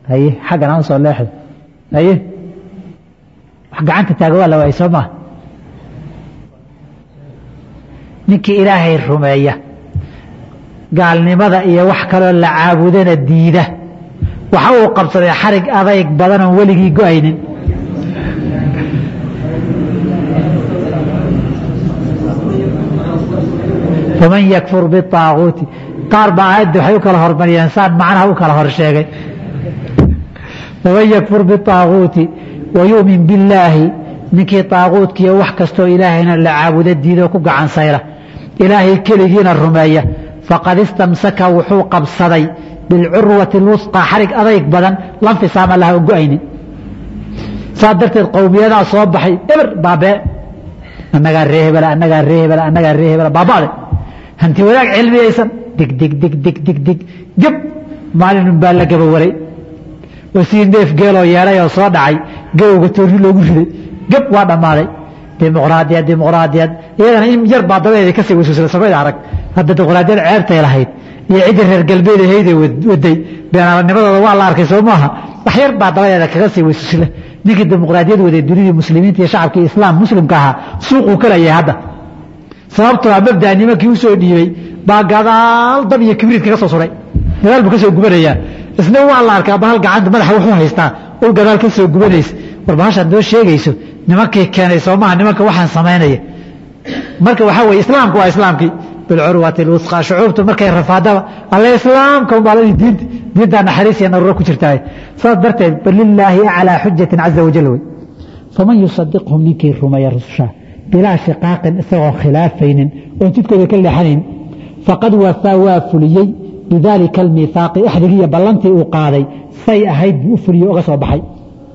haye xaggan aan soo leexdo haye wax gacanta taaga waa la waayey soo maa ninkii ilaahay rumeeya gaalnimada iyo wax kaloo la caabudana diida waxa uu qabsaday xarig adayg badan oon weligii go-aynin faman yakfur biaaguuti qaar baa aayadda waxay u kala hormariyeen saan macnaha u kala hor sheegay faman yakfur biaaguuti wa yu'min billaahi ninkii aaguutkiiyo wax kastoo ilaahayna la caabudo diidoo ku gacan sayra ilaahay keligiina rumeeya faqad istamsaka wuxuu qabsaday bilcurwati lwusqa xarig adayg badan lanfisaama laha o go-aynin saa darteed qowmiyadaa soo baxay eber baabee annagaa ree hebela annagaa ree hebela annagaa ree hebela baaba'de hanti wadaag cilmiyaysan dig dig dig dig dig dig geb maalinun baa la gabawaray oo sii neef geeloo yeedhay oo soo dhacay gabowga toorri loogu riday geb waa dhammaaday dimuqraadiyad dimuqraadiyad iyadana in yar baa dabadeeda kasii wasuusla samayda arag hadda dimuqraadiyad ceebtay lahayd iyo ciddii reer galbeed hayday waday beenaalanimadooda waa la arkay soo maaha wax yar baa dabadeeda kaga sii wasuusla ninkii dimuqraadiyad waday dunidii muslimiinta iyo shacabkii islaam muslimka ahaa suuquu ka leeyahay hadda sababtoo a mabdaa nimankii usoo dhiibay baa gadaal dab iyo kibriid kaga soo suray gadaal buu ka soo gubanayaa isna waa la arkaa bahal gacanta madaxa wuxuu haystaa ul gadaal ka soo gubanaysa war bahashaad noo sheegayso nimankii keenay soo maha nimanka waxaan samaynaya marka waxaa weye islaamku waa islaamkii bilcurwati lwusqa shucuubtu markay rafaadaba alle islaamka umbaaladi diinta diintaa naxariis iyo naruuro ku jirtaa saas darteed bal lilaahi aclaa xujatin caza wajal wey faman yusadiqhum ninkii rumeeya rususha bilaa shiqaaqin isagoo khilaafaynin oon jidkooda ka leexanayn faqad wafaa waa fuliyey bidaalika almiihaaqi axdigiiyo ballantii uu qaaday say ahayd buu u fuliyey oga soo baxay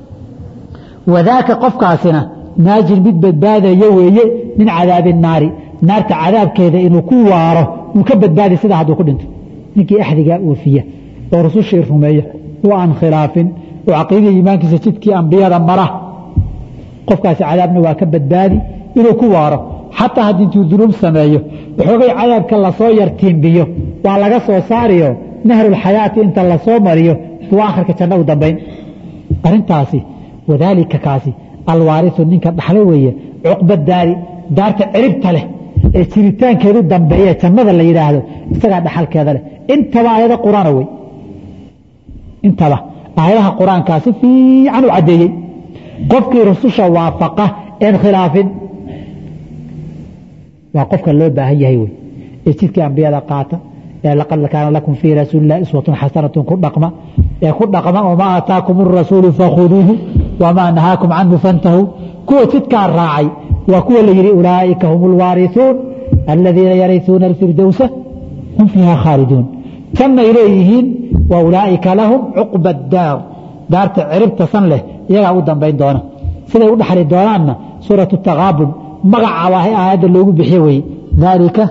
wadaaka qofkaasina naajin mid badbaadaya weeye min cadaabi naari naarta cadaabkeeda inuu ku waaro uu ka badbaadi sida hadduu ku dhinto ninkii axdigaa oofiya oo rusushii rumeeya oo aan khilaafin oo caqiidada iimaankiisa jidkii ambiyada mara qofkaasi cadaabna waa ka badbaadi inuu ku waaro xataa haddii intuu dunuub sameeyo waxoogay cadaabka lasoo yartiimbiyo waa laga soo saariyo nahrulxayaati inta lasoo mariyo buu akhirka janno u dambayn arintaasi wadaalika kaasi alwaarisu ninka dhaxlo weeye cuqba daari daarta ciribta leh ee jiritaankeedu dambeeye jannada la yidhaahdo isagaa dhaxalkeeda leh intaba aayado qur-aana wey intaba aayadaha qur-aankaa si fiican u caddeeyey qofkii rususha waafaqa een khilaafin waa qofka loo baahan yahay wey ee jidkii ambiyada qaata ee laqad kaana lakum fii rasuulillahi iswatun xasanatun ku dhaqma ee ku dhaqma wamaa aataakum arasuulu fakhuduuhu wamaa nahaakum canhu fantahuu kuwa jidkaa raacay waa kuwa la yidhi ulaa'ika hum alwaarisuun aladiina yarisuuna alfirdowsa hum fiiha khaaliduun jannay leeyihiin wa ulaa'ika lahum cuqba daar daarta ciribta san leh iyagaa u dambayn doona siday u dhaxli doonaanna suuratu takaabun magacaaba aayadda loogu bixiye weye daalika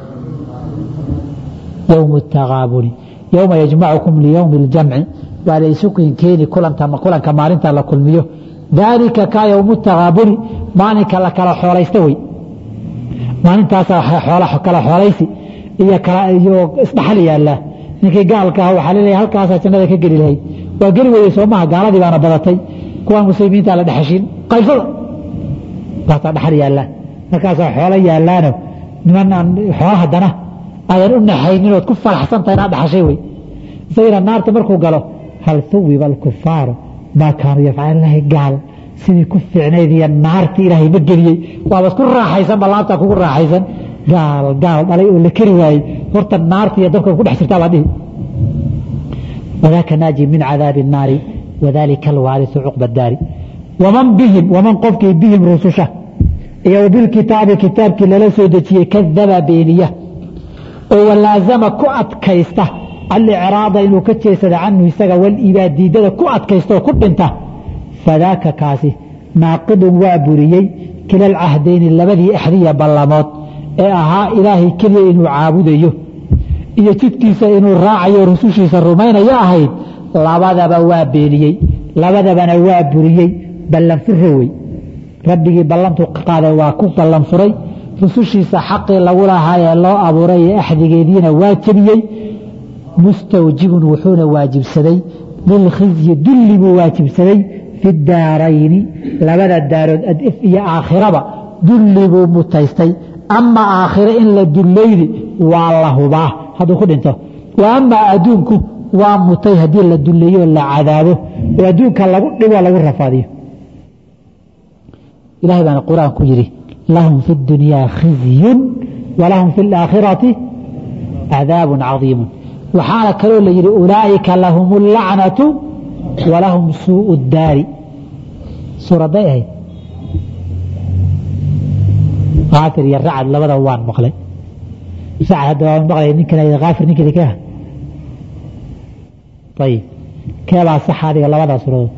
yowmu takaabuni yowma yajmacukum liyowmi اljamci waa laysu keeni kulanka maalinta la kulmiyo daalika ka yowmu takaabuni maalinka la kala xoolaysta wey maalintaasa kala xoolaysi iyo isdhaxal yaallaa ninkii gaalka ah waxaa laleeyahay halkaasaa jannada ka geli lahayd waa geli weyday soo maha gaaladii baana badatay kuwaan muslimiinta la dhexeshin qaybsada taasaa dhaxal yaallaa markaasaa xoolo yaallaano niman aan xoolo haddana aadan u naxaynin ood ku faraxsan tahay inaad dhaxashay wey isagina naarta markuu galo hal huwiba alkufaaru maa kaanuu yafcalu lahi gaal sidii ku fiicnayd iyo naartii ilaahay ma geliyey waaba isku raaxaysan balaabtaa kugu raaxaysan gaal gaal dhalay oo la keri waayey horta naarta iyo dabka ku dhex jirtaa baa dhihi wadaaka naaji min cadaabi الnaari wadalika alwaarisu cuqba daari waman bihim waman qofkii bihim rususha iyo bilkitaabi kitaabkii lala soo dejiyey kadaba beeniya oo walaazama ku adkaysta alicraada inuu ka jeesada canhu isaga waliibaa diidada ku adkaysta oo ku dhinta fadaaka kaasi naaqidun waa buriyey kila alcahdayni labadii axdiya ballamood ee ahaa ilaahay keliya inuu caabudayo iyo jidkiisa inuu raacayo rusushiisa rumaynayo ahayd labadaba waa beeniyey labadabana waa buriyey ballanfure wey rabbigii ballantu qaaday waa ku ballan furay rusushiisa xaqii lagu lahaa ee loo abuuray ee axdigeediina waa jebiyey mustawjibun wuxuuna waajibsaday lilkhizyi dulli buu waajibsaday fi daarayni labada daarood adif iyo aakhiraba dulli buu mutaystay ama aakhire in la dullayni waa la hubaa hadduu ku dhinto wa amaa adduunku waa mutay haddii la dulleeyo oo la cadaabo oo adduunka lagu dhibo lagu rafaadiyo ilahay baana qur-aan ku yidhi lahum fi اdunyaa khizyun walahum fi اlaakhirati cadaab cadiimu waxaana kaloo la yidhi ulaa'ika lahum اlacnatu walahum suuءu اdaari suuraday ahayd kaafir iyo racad labadaba waan maqlay racad hadda waan maqlay ninkan kaafir ninkii ka ayib keebaa sax adiga labadaa suuradood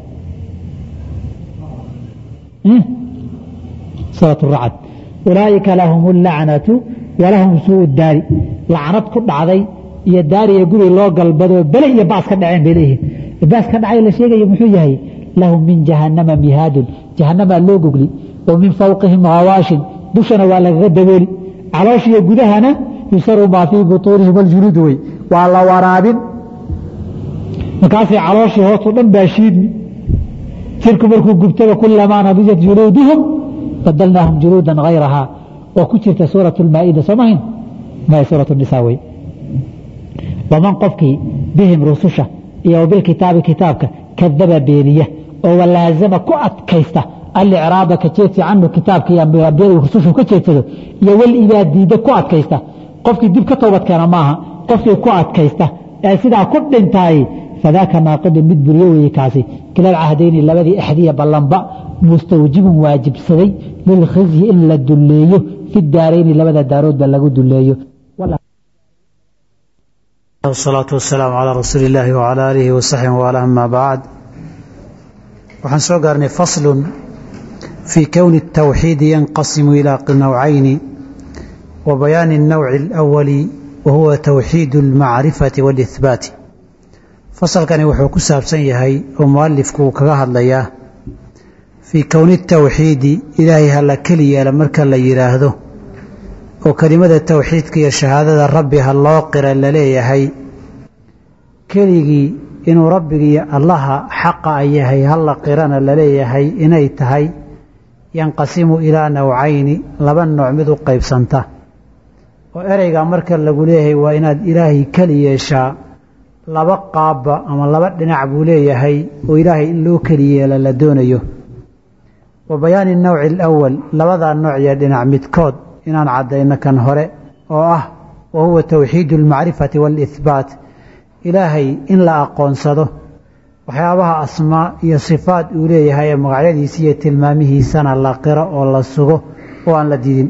suurat racd ulaa'ika lahum اlacnatu walahum suuءu daari lacnad ku dhacday iyo daariya guri loo galbadoo bele iyo baas ka dhaceen bay leeyihin baas ka dhacay la sheegayo muxuu yahay lahum min jahannama mihaadun jahannamaa loo gogli wa min fawqihim hawaashin dushana waa lagaga dabooli calooshiyo gudahana yusaru maa fii butuunihim aljuluud wey waa la waraabin markaasay calooshii hoosoo dhan baa shiidmi jirku markuu gubtaba kulamaa nadijat juluuduhum badalnaahum juluudan hayrahaa oo ku jirta suurat lmaa'ida soo mahayn maya suurat nisaa wey waman qofkii bihim rususha iyo bilkitaabi kitaabka kadaba beeniya oo walaazama ku adkaysta alicraaba ka jeedsi canhu kitaabka iyo ambiyada rusushu ka jeedsado iyo walidaa diida ku adkaysta qofkii dib ka toobadkeena maaha qofkii ku adkaysta ee sidaa ku dhintaay fadaaka naaqidun mid buriyo weeye kaasi kilal cahdayni labadii axdiya ballanba mustawjibun waajibsaday lilkhizyi in la dulleeyo fi daarayni labada daaroodba lagu dulleeyo wsalaatu wasalaamu calaa rasuuli illaahi wcalaa aalihi wasaxbi waala ama bacd waxaan soo gaarnay faslun fii kowni الtawxiidi yanqasimu ilaa nawcayni wa bayaani الnowci اlأwali wa huwa towxiid اlmacrifati wاlihbaati fasalkani wuxuu ku saabsan yahay oo mualifku uu kaga hadlayaa fii kowni الtawxiidi ilaahay hala keli yeela marka la yidhaahdo oo kelimada towxiidka iyo shahaadada rabbi ha loo qira laleeyahay keligii inuu rabbigiiyo allaha xaqa a yahay hala qirana laleeyahay inay tahay yanqasimu ilaa nawcayni laba nooc mid u qaybsanta oo ereyga marka lagu leeyahay waa inaad ilaahay keli yeeshaa laba qaabba ama laba dhinac buu leeyahay oo ilaahay in loo keli yeela la doonayo wa bayaani nawci alawal labadaa nooc iyo dhinac midkood inaan caddayno kan hore oo ah wa huwa towxiidu almacrifati waalihbaat ilaahay in la aqoonsado waxyaabaha asmaa iyo sifaat uu leeyahay ee magacyadiisa iyo tilmaamihiisana la qiro oo la sugo oo aan la didin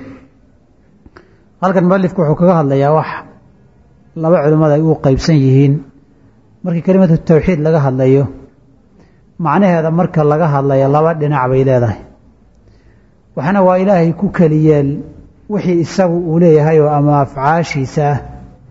halkan mualifku wuxuu kaga hadlayaa wax laba culimmada ay u qeybsan yihiin markii kelimatu towxiid laga hadlayo macnaheeda marka laga hadlayo laba dhinac bay leedahay waxna waa ilaahay ku keliyeel wixii isagu uu leeyahay oo ama afcaashiisa ah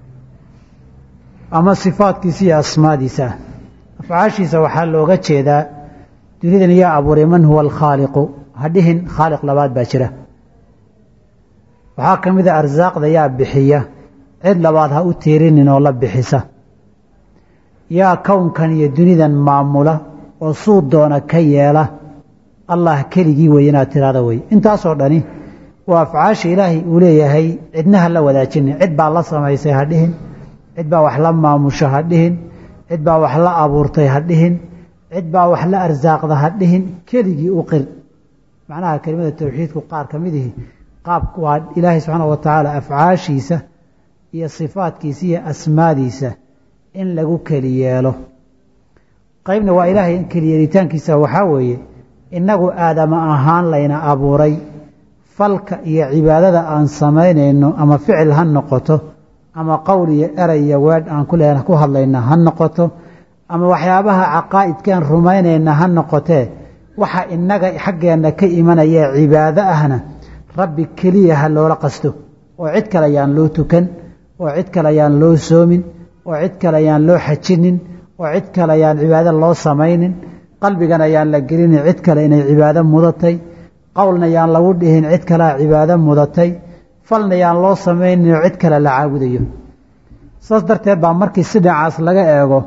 ama sifaadkiisa iyo asmaadiisa ah afcaashiisa waxaa looga jeedaa dunidan yaa abuuray man huwa alkhaaliqu hadhihin khaaliq labaad baa jira waxaa ka mid a arsaaqda yaa bixiya cid labaad ha u tiirinin oo la bixisa yaa kownkan iyo dunidan maamula oo suu doona ka yeela allah keligii wey inaad tiraada wey intaasoo dhani waa afcaasha ilaahay uu leeyahay cidna ha la wadaajinin cid baa la samaysay ha dhihin cid baa wax la maamusho ha dhihin cid baa wax la abuurtay ha dhihin cid baa wax la arsaaqda ha dhihin keligii u qir macnaha kelimada towxiidku qaar ka mid ihi qaab waa ilaahay subxaana wa tacaala afcaashiisa iyo sifaadkiisa iyo asmaadiisa in lagu keli yeelo qaybna waa ilaahay in keliyeelitaankiisa waxaa weeye innagu aadama ahaan layna abuuray falka iyo cibaadada aan samaynayno ama ficil ha noqoto ama qowl iyo eray iyo weedh aan kule ku hadlayna ha noqoto ama waxyaabaha caqaa'idkaan rumaynayna ha noqotee waxa innaga xaggeenna ka imanaya cibaado ahna rabbi keliya ha loola qasto oo cid kale ayaan loo tukan oo cid kale ayaan loo soomin oo cid kale ayaan loo xajinin oo cid kale ayaan cibaado loo samaynin qalbigan ayaan la gelinin cid kale inay cibaado mudatay qowlna yaan lagu dhihin cid kalea cibaado mudatay falna yaan loo samaynin oo cid kale la caabudayo saas darteed baa markii si dhinacaas laga eego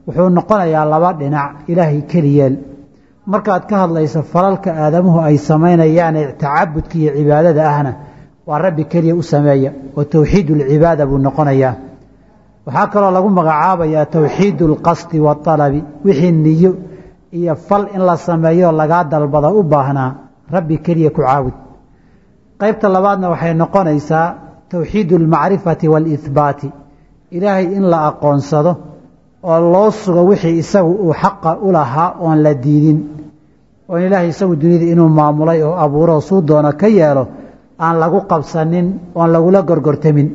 wuxuu noqonayaa laba dhinac ilaahay keliyeel markaad ka hadlayso falalka aadamuhu ay samaynayaane tacabudka iyo cibaadada ahna waa rabbi keliya u sameeya oo towxiid ulcibaada buu noqonayaa waxaa kaloo lagu magacaabayaa towxiid ulqasdi waalabi wixii niyo iyo fal in la sameeyo lagaa dalbada u baahnaa rabbi keliya ku caabud qaybta labaadna waxay noqonaysaa towxiid ulmacrifati waalihbaati ilaahay in la aqoonsado oo loo sugo wixii isagu uu xaqa u lahaa oon la diidin oon ilaahay isagu duniyada inuu maamulay oo abuuro suu doono ka yeelo aan lagu qabsanin oon lagula gorgortamin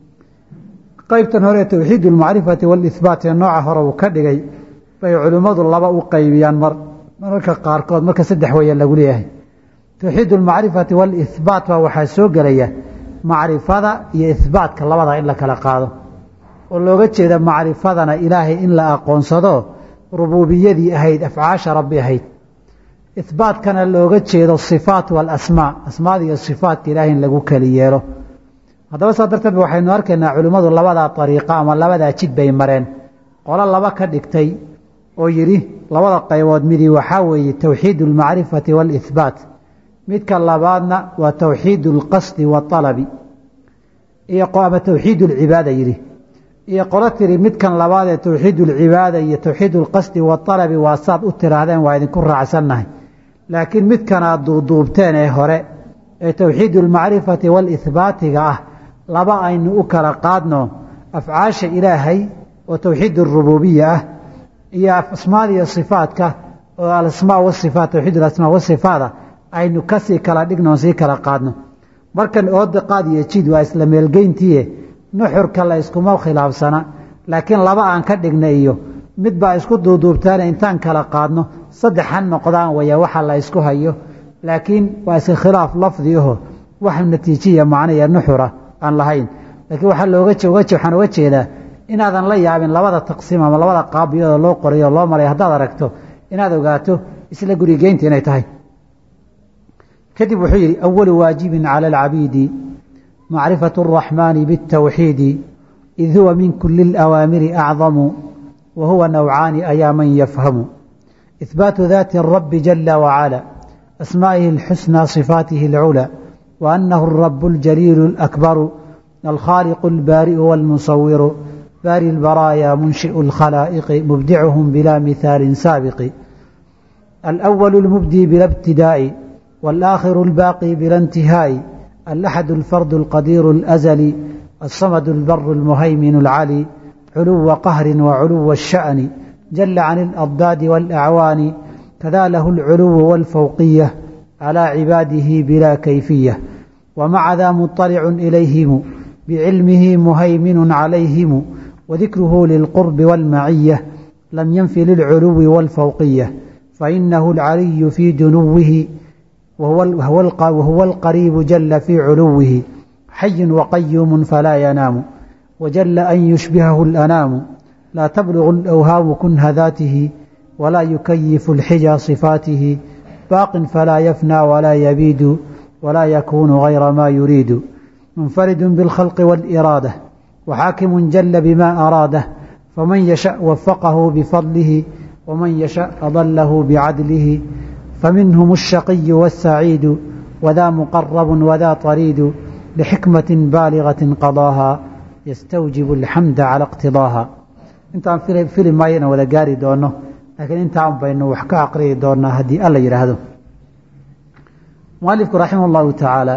qaybtan hore towxiid ulmacrifati waalihbaat ee nooca hore uu ka dhigay bay culimmadu laba u qaybiyaan mar mararka qaarkood marka saddex weeye lagu leeyahay towxiid ulmacrifati waalihbaat baa waxaa soo gelaya macrifada iyo ihbaatka labada in la kala qaado oo looga jeeda macrifadana ilaahay in la aqoonsado rubuubiyadii ahayd afcaasha rabbi ahayd ihbaatkana looga jeedo sifaat waalasmaa asmaada iyo sifaatka ilaahay in lagu keli yeelo haddaba saa darteed waxaynu arkaynaa culimmadu labadaa ariiqa ama labadaa jid bay mareen qolo laba ka dhigtay oo yidhi labada qaybood midii waxaa weeye towxiid ulmacrifati waalihbaat midka labaadna waa towxiid ulqasdi waalabi iyo ama towxiid ulcibaada yidhi iyo qolo tiri midkan labaad ee towxiid ulcibaada iyo towxiid ulqasdi waalabi waa saad u tiraahdeen waa idinku raacsannahay laakiin midkanaad duuduubteen ee hore ee towxiid ulmacrifati waalihbaatiga ah laba aynu u kala qaadno afcaasha ilaahay oo towxiid urububiya ah iyo asmaada iyo sifaatka oo alasmaa wasifaat towxiid alasmaa wasifaada aynu kasii kala dhigno sii kala qaadno markan ooda qaad iyo jid waa isla meelgeyntiie nuxurka la yskuma khilaafsana laakiin laba aan ka dhigna iyo mid baa isku duuduubtaane intaan kala qaadno saddex ha noqdaan waya waxa la ysku hayo laakiin waa iska khilaaf lafdi aho wax natiijiya macnaiyo nuxura aan lahayn laakiin waxaa looga waxaan uga jeedaa inaadan la yaabin labada taqsiim ama labada qaab iyadoo loo qorayo loo maray haddaad aragto inaad ogaato isla gurigeynta inay tahay kadib wuxuu yidhi awalu waajibin cala alcabiidi macrifatu araxmaani biاtawxiidi id huwa min kuli اlawaamiri acdamu wa huwa nawcaani ayaa man yafhamu ihbaatu daati الrabi jala wacala asmaa'ihi اlxusnى صifaatihi اlculى وأنه الرب الجليل الأكبر الخالق البارئ والمصور باري البرايا منشئ الخلائق مبدعهم بلا مثال سابق الأول المبدي بلا ابتداء والآخر الباقي بلا انتهاء الأحد الفرد القدير الأزلي الصمد البر المهيمن العلي علو قهر وعلو الشأن جل عن الأضداد والأعوان كذا له العلو والفوقية على عباده بلا كيفية ومع ذا مطلع إليهم بعلمه مهيمن عليهم وذكره للقرب والمعية لم ينف للعلو والفوقية فإنه العلي في دنوه وهو, وهو القريب جل في علوه حي وقيوم فلا ينام وجل أن يشبهه الأنام لا تبلغ الأوهام كنه ذاته ولا يكيف الحجى صفاته باق فلا يفنى ولا يبيد ولا يكون غير ما يريد منفرد بالخلق والإرادة وحاكم جل بما أراده فمن يشاء وفقه بفضله ومن يشاء أضله بعدله فمنهم الشقي والسعيد وذا مقرب وذا طريد لحكمة بالغة قضاها يستوجب الحمد على اقتضاها intaan fili maayana wada gaari doono laakiin intaan baynu wax ka aqriyi doonaa haddii alla yidhaahdo mualifku raximah اllahu tacaala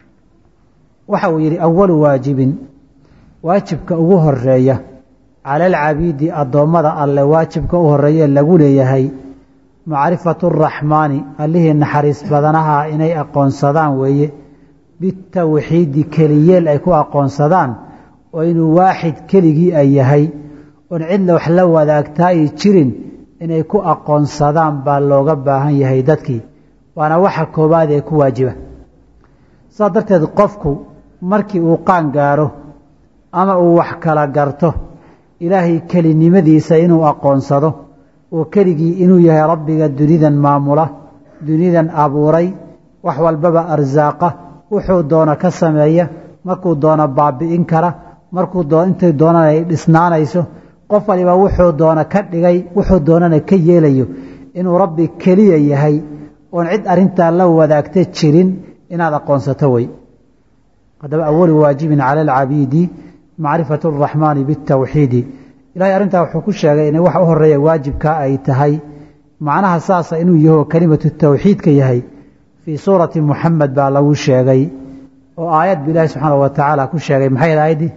waxa uu yidhi awalu waajibin waajibka ugu horeeya cala alcabiidi addoommada alle waajibka u horeeye lagu leeyahay macrifatu araxmaani allihii naxariis badanaha inay aqoonsadaan weeye bitawxiidi keliyeel ay ku aqoonsadaan oo inuu waaxid keligii ay yahay oon cidna wax la wadaagtaa ay jirin inay ku aqoonsadaan baa looga baahan yahay dadkii waana waxa koowaad ee ku waajiba saas darteed qofku markii uu qaan gaaro ama uu wax kala garto ilaahay kelinimadiisa inuu aqoonsado oo keligii inuu yahay rabbiga dunidan maamula dunidan abuuray wax walbaba arsaaqa wuxuu doono ka sameeya markuu doono baabi'in kara markuu intay doonana ay dhisnaanayso qof waliba wuxuu doona ka dhigay wuxuu doonana ka yeelayo inuu rabbi keliya yahay oon cid arintaa la wadaagta jirin inaad aqoonsato wey haddaba awalu waajibin cala alcabiidi macrifatu araxmaani bitawxiidi ilahay arrintaa wuxuu ku sheegay inay waxa u horeeya waajibka ay tahay macnaha saasa inuu yaho kelimatu tawxiidka yahay fii suurati muxamed baa lagu sheegay oo aayad bu ilahi subxaana wa tacaala ku sheegay maxay ahayd aayaddii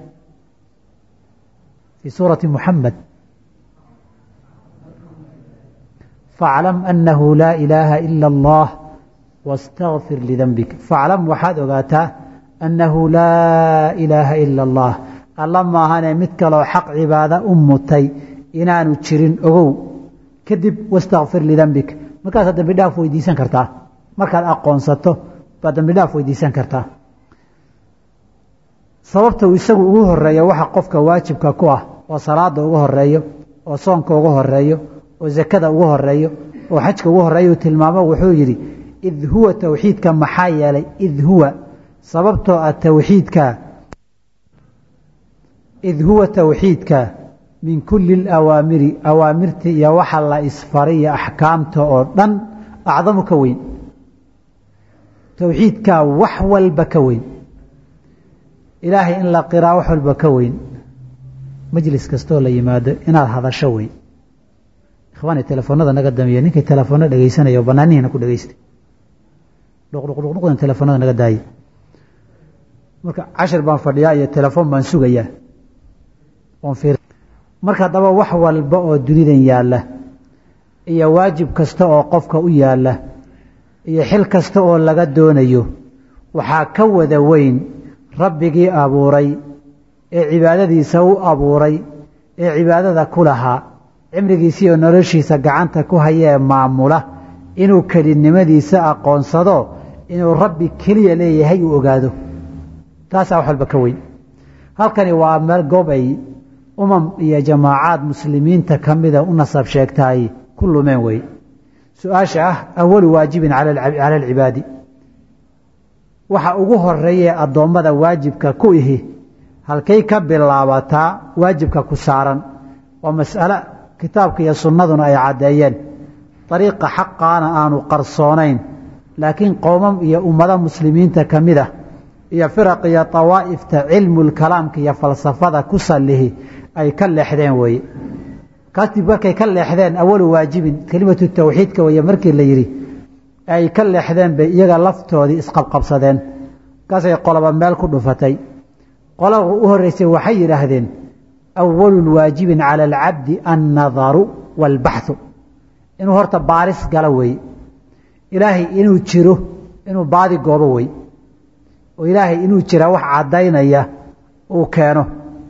fii suurati muxamed faaclam anahu laa ilaaha ila allah wastakfir lidanbik faaclam waxaad ogaataa annahu laa ilaaha ila allah alla maahane mid kaloo xaq cibaada u mutay inaanu jirin ogow kadib wastakfir lidanbik markaasaad dambi dhaaf weydiisan kartaa markaad aqoonsato baad dambi dhaaf weydiisan kartaa sababta uu isagu ugu horeeyo waxa qofka waajibka ku ah oo salaada ugu horeeyo oo soonka ugu horeeyo oo zakada ugu horeeyo oo xajka ugu horeeyo tilmaamo wuxuu yidhi id huwa towxiidka maxaa yeelay id huwa sababtoo ah towxiidka id huwa towxiidka min kulli alawaamiri awaamirta iyo waxa la isfaray iyo axkaamta oo dhan acdamu ka weyn towxiidkaa wax walba ka weyn ilaahay in la qiraa wax walba ka weyn majlis kastoo la yimaado inaad hadasho weyn ikhwaani telefoonada naga damiye ninkii telefoona dhegeysanaya oo banaanihiina ku dhegeystay dhuqdhuqdhuqdhuqdan telefoonada naga daaye marka cashir baan fadhiyaa iyo telefoon baan sugayaa marka haddaba wax walba oo dunidan yaalla iyo waajib kasta oo qofka u yaalla iyo xil kasta oo laga doonayo waxaa ka wada weyn rabbigii abuuray ee cibaadadiisa u abuuray ee cibaadada ku lahaa cimrigiisii oo noloshiisa gacanta ku hayee maamula inuu kelinimadiisa aqoonsado inuu rabbi keliya leeyahay uu ogaado taasaa wax walba ka weyn halkani waa meel goob ay umam iyo jamaacaad muslimiinta ka mida u nasab sheegtaay ku lumeen wey su-aasha ah awalu waajibin cala alcibaadi waxa ugu horeeyee addoommada waajibka ku ihi halkay ka bilaabataa waajibka ku saaran waa mas'ale kitaabka iyo sunnaduna ay caddeeyeen dariiqa xaqaana aanu qarsoonayn laakiin qowmam iyo ummado muslimiinta ka mid ah iyo firaq iyo dawaa'ifta cilmulkalaamka iyo falsafada ku sallihi ay ka leexdeen weeye kaasdib markay ka leexdeen awalu waajibin kelimatu tawxiidka weeye markii la yidhi ay ka leexdeen bay iyaga laftoodii isqabqabsadeen markaasay qoloba meel ku dhufatay qolada u horreysay waxay yidhaahdeen awalu waajibin cala alcabdi annadaru waalbaxu inuu horta baaris galo weeye ilaahay inuu jiro inuu baadi goobo wey oo ilaahay inuu jira wax caddaynaya uu keeno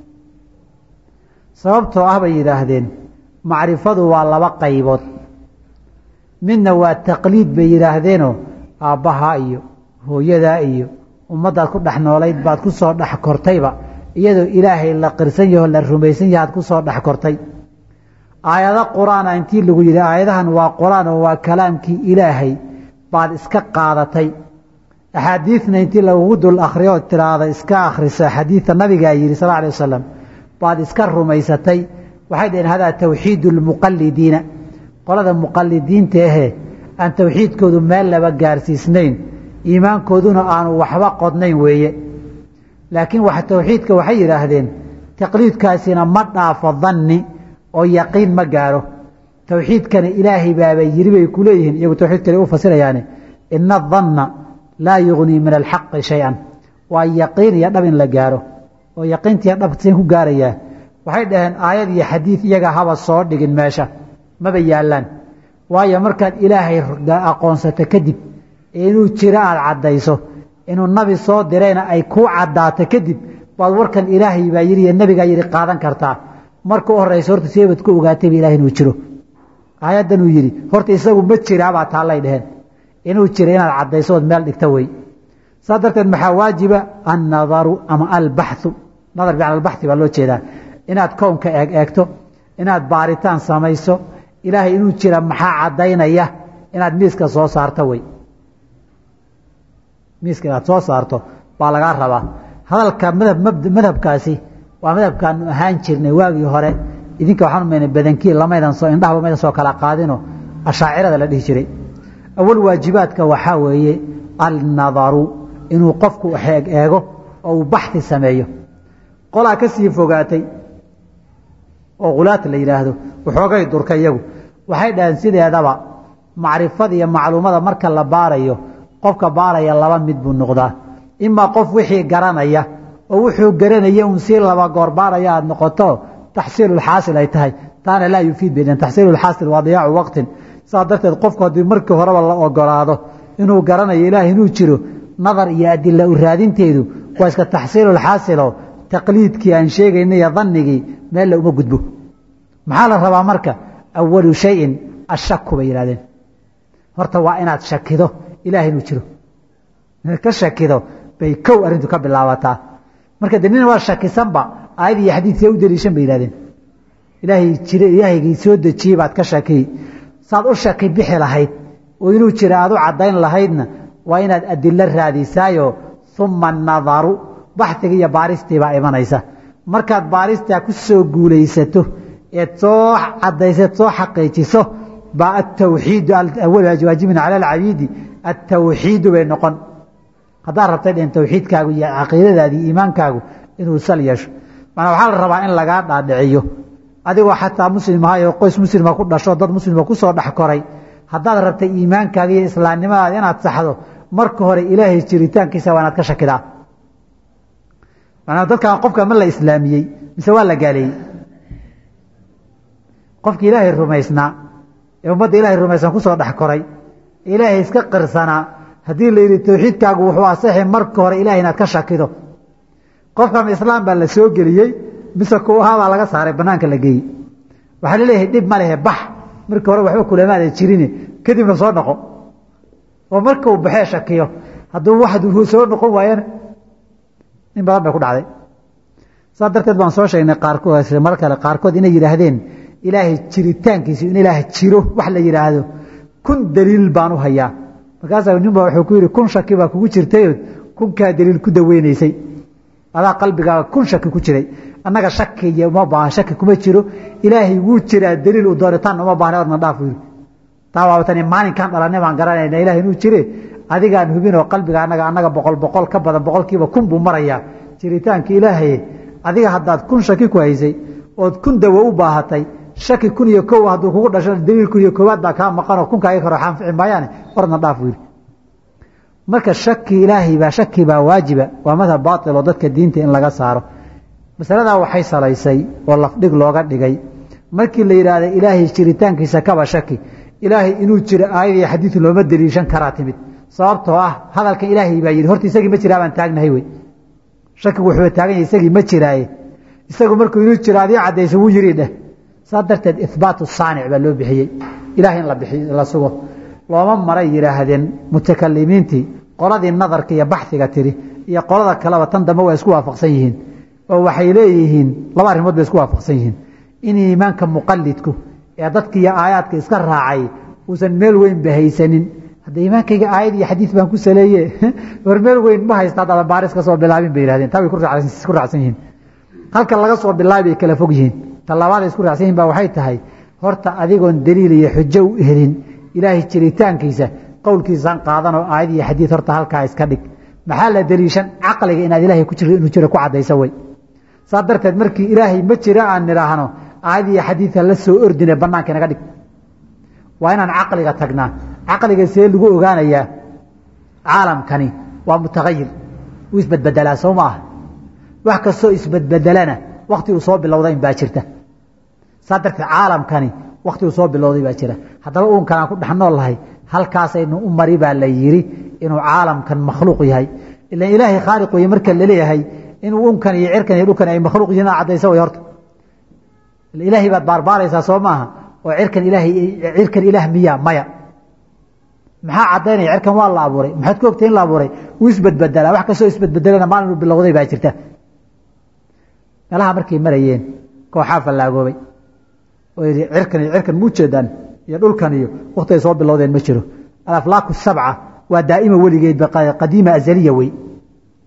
sababtoo ah bay yidhaahdeen macrifadu waa laba qaybood midna waa taqliid bay yidhaahdeenoo aabbahaa iyo hooyadaa iyo ummaddaad ku dhex noolayd baad ku soo dhex kortayba iyadoo ilaahay la qirsan yaho la rumaysan yahaad ku soo dhex kortay aayado qur-aana intii lagu yidhi aayadahan waa qur-aan oo waa kalaamkii ilaahay baad iska qaadatay axaadiidna intii lagugu dul akhriyo oo tiraahda iska akhrisa xadiidta nabigaa yidhi sal alay wasalam baad iska rumaysatay waxay dhaheen hadaa tawxiidu lmuqalidiina qolada muqalidiinta ahee aan tawxiidkoodu meel laba gaarsiisnayn iimaankooduna aanu waxba qodnayn weeye laakiin wax tawxiidka waxay yidhaahdeen taqliidkaasina ma dhaafo danni oo yaqiin ma gaaro tawxiidkana ilaahay baaba yiri bay ku leeyihiin iyagu tawxiidkana u fasirayaane ina adanna laa yugnii min alxaqi shay-an waa yaqiin iyo dhab in la gaaro oo yaqiintiiyo dhabseen ku gaarayaa waxay dhaheen aayad iyo xadiid iyaga haba soo dhigin meesha maba yaallaan waayo markaad ilaahay aqoonsato kadib inuu jiro aada caddayso inuu nabi soo dirayna ay kuu caddaato kadib baad warkan ilaahay baa yidhi iyo nabigaa yidhi qaadan kartaa marka u horraysa horta seebad ku ogaatayba ilahay inuu jiro aayaddan uu yidhi horta isagu ma jiraabaa taallay dheheen inuu jira inaad caddayso ood meel dhigta wey saa darteed maxaa waajiba annadaru ama albaxu nadar bimacna albaxi baa loo jeedaa inaad kownka eeg eegto inaad baaritaan samayso ilaahay inuu jira maxaa caddaynaya inaad miiska soo saarto wey miiska inaad soo saarto baa lagaa rabaa hadalka madhab madhabkaasi waa madhabkaanu ahaan jirnay waagii hore idinka waxaan umayna badankii lamaydan soo indhahaba maydan soo kala qaadino ashaacirada la dhihi jiray awal waajibaadka waxaa weeye alnadaru inuu qofku eeg eego oo uu baxi sameeyo qolaa ka sii fogaatay oo khulaata la yidhaahdo waxoogay durka iyagu waxay dhaheen sideedaba macrifada iyo macluumada marka la baarayo qofka baaraya laba mid buu noqdaa imaa qof wixii garanaya oo wuxuu garanaya un sii laba goor baaraya aada noqoto taxsiilulxaasil ay tahay taana laa yufiid bay taxsiilulxaasil waa diyaacu waqtin saas darteed qofku haddii markii horeba la ogolaado inuu garanayo ilaah inuu jiro nadar iyo adila u raadinteedu waa iska taxsiilulxaasilo taqliidkii aan sheegayna iyo dannigii meel la uma gudbo maxaa la rabaa marka awalu shayin ashaku bay yidhahdeen horta waa inaad shakido ilaah inuu jiro inaad ka shakido bay kow arrintu ka bilaabataa marka de nin waa shakisanba aayad iyo xadiidkee u daliishan bay yidhahdeen ilaahay jire ilaahaygii soo dejiyey baad ka shakiyi saad u shaki bixi lahayd oo inuu jira aad u caddayn lahaydna waa inaad adilo raadisaayo uma nadaru baxigii iyo baaristii baa imanaysa markaad baaristaa ku soo guulaysato eed soo cadaysaed soo xaqiijiso baa atawxiidu waajibin cala alcabiidi atawxiidu bay noqon haddaad rabtay dheen tawxiidkaagu iyo caqiidadaadii iimaankaagu inuu sal yeesho manaa waxaa la rabaa in lagaa dhaadhiciyo adigoo xataa muslim ahay oo qoys muslima ku dhasho dad muslima ku soo dhex koray haddaad rabtay iimaankaaga iyo islaamnimadaada inaad saxdo marka hore ilaahay jiritaankiisa waa inaad ka shakidaa manaa dadkan qofka ma la islaamiyey mise waa la gaaleeyey qofkii ilaahay rumaysnaa ee ummadda ilahay rumaysan kusoo dhex koray ilaahay iska qirsanaa haddii la yidhi tawxiidkaagu wuxuu asaxi marka hore ilahay inaad ka shakido qofkan islaam baa la soo geliyey mise ku ahaabaa laga saaray banaanka la geeyey waxaa laleeyahay dhib ma lehe bax markii hore waxba kulamaada jirine kadibna soo noqo oo marka uu baxee shakiyo hadduu wax soo noqon waayana in badan bay ku dhacday saa darteed baan soo sheegnay qaarkood mar kale qaarkood inay yidhaahdeen ilaahay jiritaankiisu in ilaah jiro wax la yidhaahdo kun daliil baan u hayaa markaasaa ninba wuxuu ku yidhi kun shaki baa kugu jirtayood kunkaa daliil ku daweynaysay adaa qalbigaaga kun shaki ku jiray annaga shaki iyo uma baahan shaki kuma jiro ilaahay wuu jiraa daliil u dooritaanna uma baahna odna dhaaf yidhi taa waabatani maalinkaan dhalanay baan garanayna ilaah inuu jire adigaan hubinoo qalbiga annaga annaga boqol boqol ka badan boqolkiiba kun buu marayaa jiritaanka ilaahay adiga haddaad kun shaki ku haysay ood kun dawo u baahatay shaki kun iyo kow hadduu kugu dhasho daliil kun iyo koowaad baa kaa maqanoo kunkaa iga karo xaanfici maayaane ordna dhaaf yidhi marka shaki ilaahay baa shaki baa waajiba waa madhab baatil oo dadka diinta in laga saaro masaladaa waxay salaysay oo lafdhig looga dhigay markii la yidhaahda ilaahay jiritaankiisa kaba shaki ilaahay inuu jiro aayad iyo xadiid looma daliishan karaa timid sababtoo ah hadalkan ilaahay baa yidhi horta isagii ma jiraa baan taagnahay wey shakigu wuxuu taagan yahay isagii ma jiraaye isagu markuu inuu jiro adii caddaysa wuu yidhi dheh saa darteed ihbaatu saanic baa loo bixiyey ilahay in la bixi la sugo looma maray yidhaahdeen mutakalimiintii qoladii nadarka iyo baxiga tiri iyo qolada kaleba tan dambe waa isku waafaqsan yihiin oo waxay leeyihiin laba arrimood bay isku waafaqsan yihiin in iimaanka muqalidku ee dadka iyo aayaadka iska raacay uusan meel weyn ba haysanin hadda iimaankayga aayad iyo xadiid baan ku saleeye war meel weyn ma haysta haddaadan baaris ka soo bilaabin bay yihahdeen taa way ku raacsan yihiin halka laga soo bilaabi bay kala fog yihiin talabaada isku raacsan yihin ba waxay tahay horta adigoon daliil iyo xujo u helin ilaahay jiritaankiisa qowlkiisaan qaadanoo aayad iyo xadiid horta halkaa iska dhig maxaa la daliishan caqliga inaad ilaahay ku jiro inuu jiro ku caddaysa wey saa darteed markii ilaahay ma jira aan nidhaahno aayad iyo xadiidka la soo ordine bannaanka inaga dhig waa inaan caqliga tagnaa caqliga see lagu ogaanayaa caalamkani waa mutahayir wuu isbedbedelaa soo ma aha wax kastoo isbedbedelana wakti uu soo bilowdayn baa jirta saa darteed caalamkani wakti uu soo bilowday baa jira haddaba uunkan aan ku dhex nool lahay halkaasaynu u mari baa la yidhi inuu caalamkan makhluuq yahay ilan ilaahay khaaliq weye marka laleeyahay inuu unkan iyo cirkan iyo dhulkan ay makhluuq yihiin aa caddaysa way horta ilaahay baad baarbaaraysaa soo maaha oo cirkan ilaahay cirkan ilaah miya maya maxaa caddaynaya cirkan waa la abuuray maxaad ku ogtay in la abuuray wuu isbedbedelaa wax kastoo isbedbedelana maalin uu bilowday baa jirta meelaha markay marayeen kooxaa fallaagoobay oo yidhi cirkan iyo cirkan mu jeedaan iyo dhulkan iyo wakti ay soo bilowdeen ma jiro alaflaaku sabca waa daa'ima weligeedba qadiima azaliya wey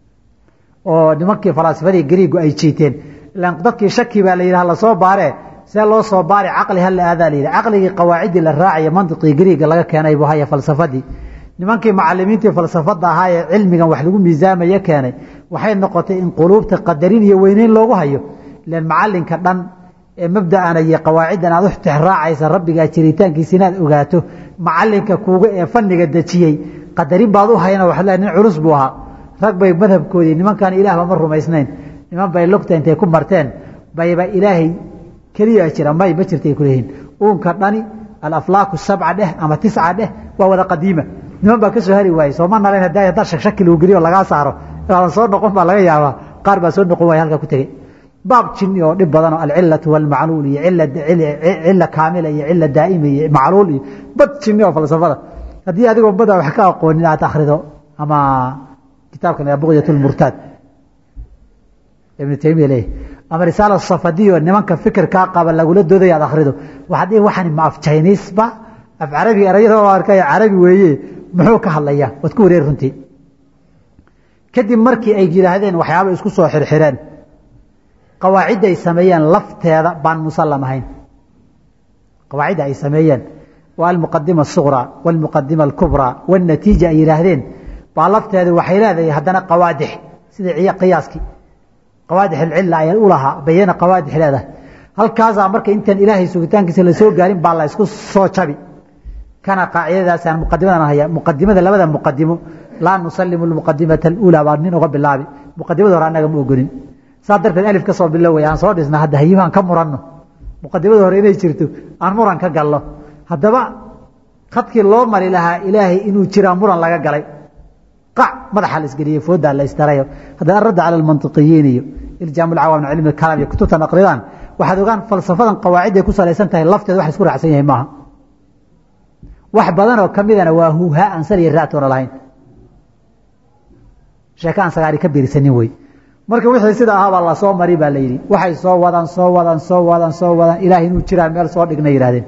oo nimankii falaasifadii gariigu ay jiiteen ilaan dadkii shaki baa la yidhaha lasoo baaree see loo soo baari caqli hala aadaa la yidhi caqligii qawaaciddii la raacaya mantiqii griiga laga keenay buu haya falsafadii nimankii macalimiintii falsafada ahaa ee cilmigan wax lagu miisaamaya keenay waxay noqotay in quluubta qadarin iyo weyneyn loogu hayo ilan macalinka dhan ee mabda'ana iyo qawaaciddan aad u tixraacaysa rabbigaa jiritaankiisa inaad ogaato macalinka kuuga ee faniga dejiyey qadarin baad u hayna waxaad leedahay nin culus buu ahaa rag bay madhabkoodii nimankan ilaahba ma rumaysnayn niman bay lugta intay ku marteen bayba ilaahay keliya jira may ma jirtay kuleeyihiin uunka dhani alaflaaku sabca dheh ama tisca dheh waa wada qadiima niman baa ka soo hari waayey sooma nalayn haddaa haddaa shakshaki lagu geliyo lagaa saaro inaadan soo noqon baa laga yaabaa qaar baa soo noqon waaya halkaa ku tegey baab jinni oo dhib badan oo alcilatu walmacluul iyo cila kaamila iyo cila daa'ima iyo macluul iyo bad jinni oo falsafada haddii adigoo badaa wax ka aqoonin aad akhrido ama kitaabkan buqyat lmurtaad ibnu taymiya leeyahy ama risaala safadiyo nimanka fikirkaa qaba lagula doodaya aad akhrido waxaad dhihi waxani ma af jiniisba af carabi erayada oo arkay carabi weeye muxuu ka hadlayaa waad ku wareeri runtii kadib markii ay yidhaahdeen waxyaaba isku soo xirxireen qawaacidda ay sameeyeen lafteeda baan musallam ahayn qawaacidda ay sameeyeen waa almuqadima asuqraa walmuqadima alkubraa walnatiija ay yidhaahdeen baa lafteeda waxay leedahay haddana qawaadix sida qiyaaskii qawaadix alcilla ay u lahaa bayana qawaadix leedahay halkaasaa marka intaan ilaahay sugitaankiisa lasoo gaarin baa la isku soo jabi kana qaacidadaasaan muqadimadan haya muqadimada labada muqadimo laa nusalimu lmuqadimata aluulaa baa nin uga bilaabi muqadimada hore annaga ma ogonin saa darteed alif ka soo biloway aan soo dhisna hadda hayimaan ka muranno muqadimada hore inay jirto aan muran ka galno haddaba khadkii loo mari lahaa ilaahay inuu jiraa muran laga galay qac madaxa la isgeliyey foodaa la isdarayo hadda aradda cala almantiqiyiin iyo iljaam alcawaam min cilmi alkalaam iyo kutubtan aqridaan waxaad ogaan falsafadan qawaacidday ku salaysan tahay lafteeda wax la isku raacsan yahay maaha wax badanoo ka midana waa huuhaa aan sal iyo raatoona lahayn sheeke aan sagaari ka biirsanin wey marka wixii sida ahaa baa lasoo mari baa la yidhi waxay soo wadaan soo wadaan soo wadaan soo wadaan ilaahay inuu jiraan meel soo dhigna yidhahdeen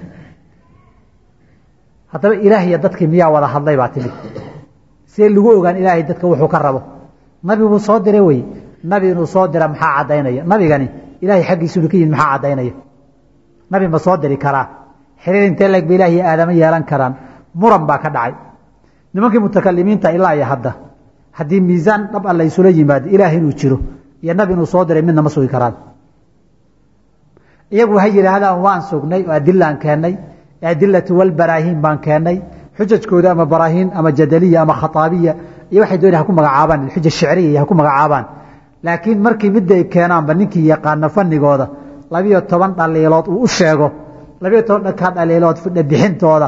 haddaba ilaah iyo dadkii miyaa wada hadlay baa timid see lagu ogaan ilaahay dadka wuxuu ka rabo nabi buu soo diray wey nabi inuu soo dira maxaa caddaynaya nabigani ilaahay xaggiisu inu ka yimid maxaa caddaynaya nabi ma soo diri karaa xiriir intee leeg ba ilaah iyo aadamo yeelan karaan muran baa ka dhacay nimankii mutakalimiinta ilaa iyo hadda haddii miisaan dhab a laysula yimaado ilaah inuu jiro iyo nabi inuu soo diray midna ma sugi karaan iyagu waxay yidhaahdaan waan sugnay oo adilaan keennay adilatu walbaraahiin baan keennay xujajkooda ama baraahiin ama jadaliya ama khataabiya iyo waxay doonay ha ku magacaabaan xuja shicriya iyo ha ku magacaabaan laakiin markii midday keenaanba ninkii yaqaana fanigooda labiyo toban dhaliilood uu u sheego labiyo toban dhankaa dhaliilood fidha bixintooda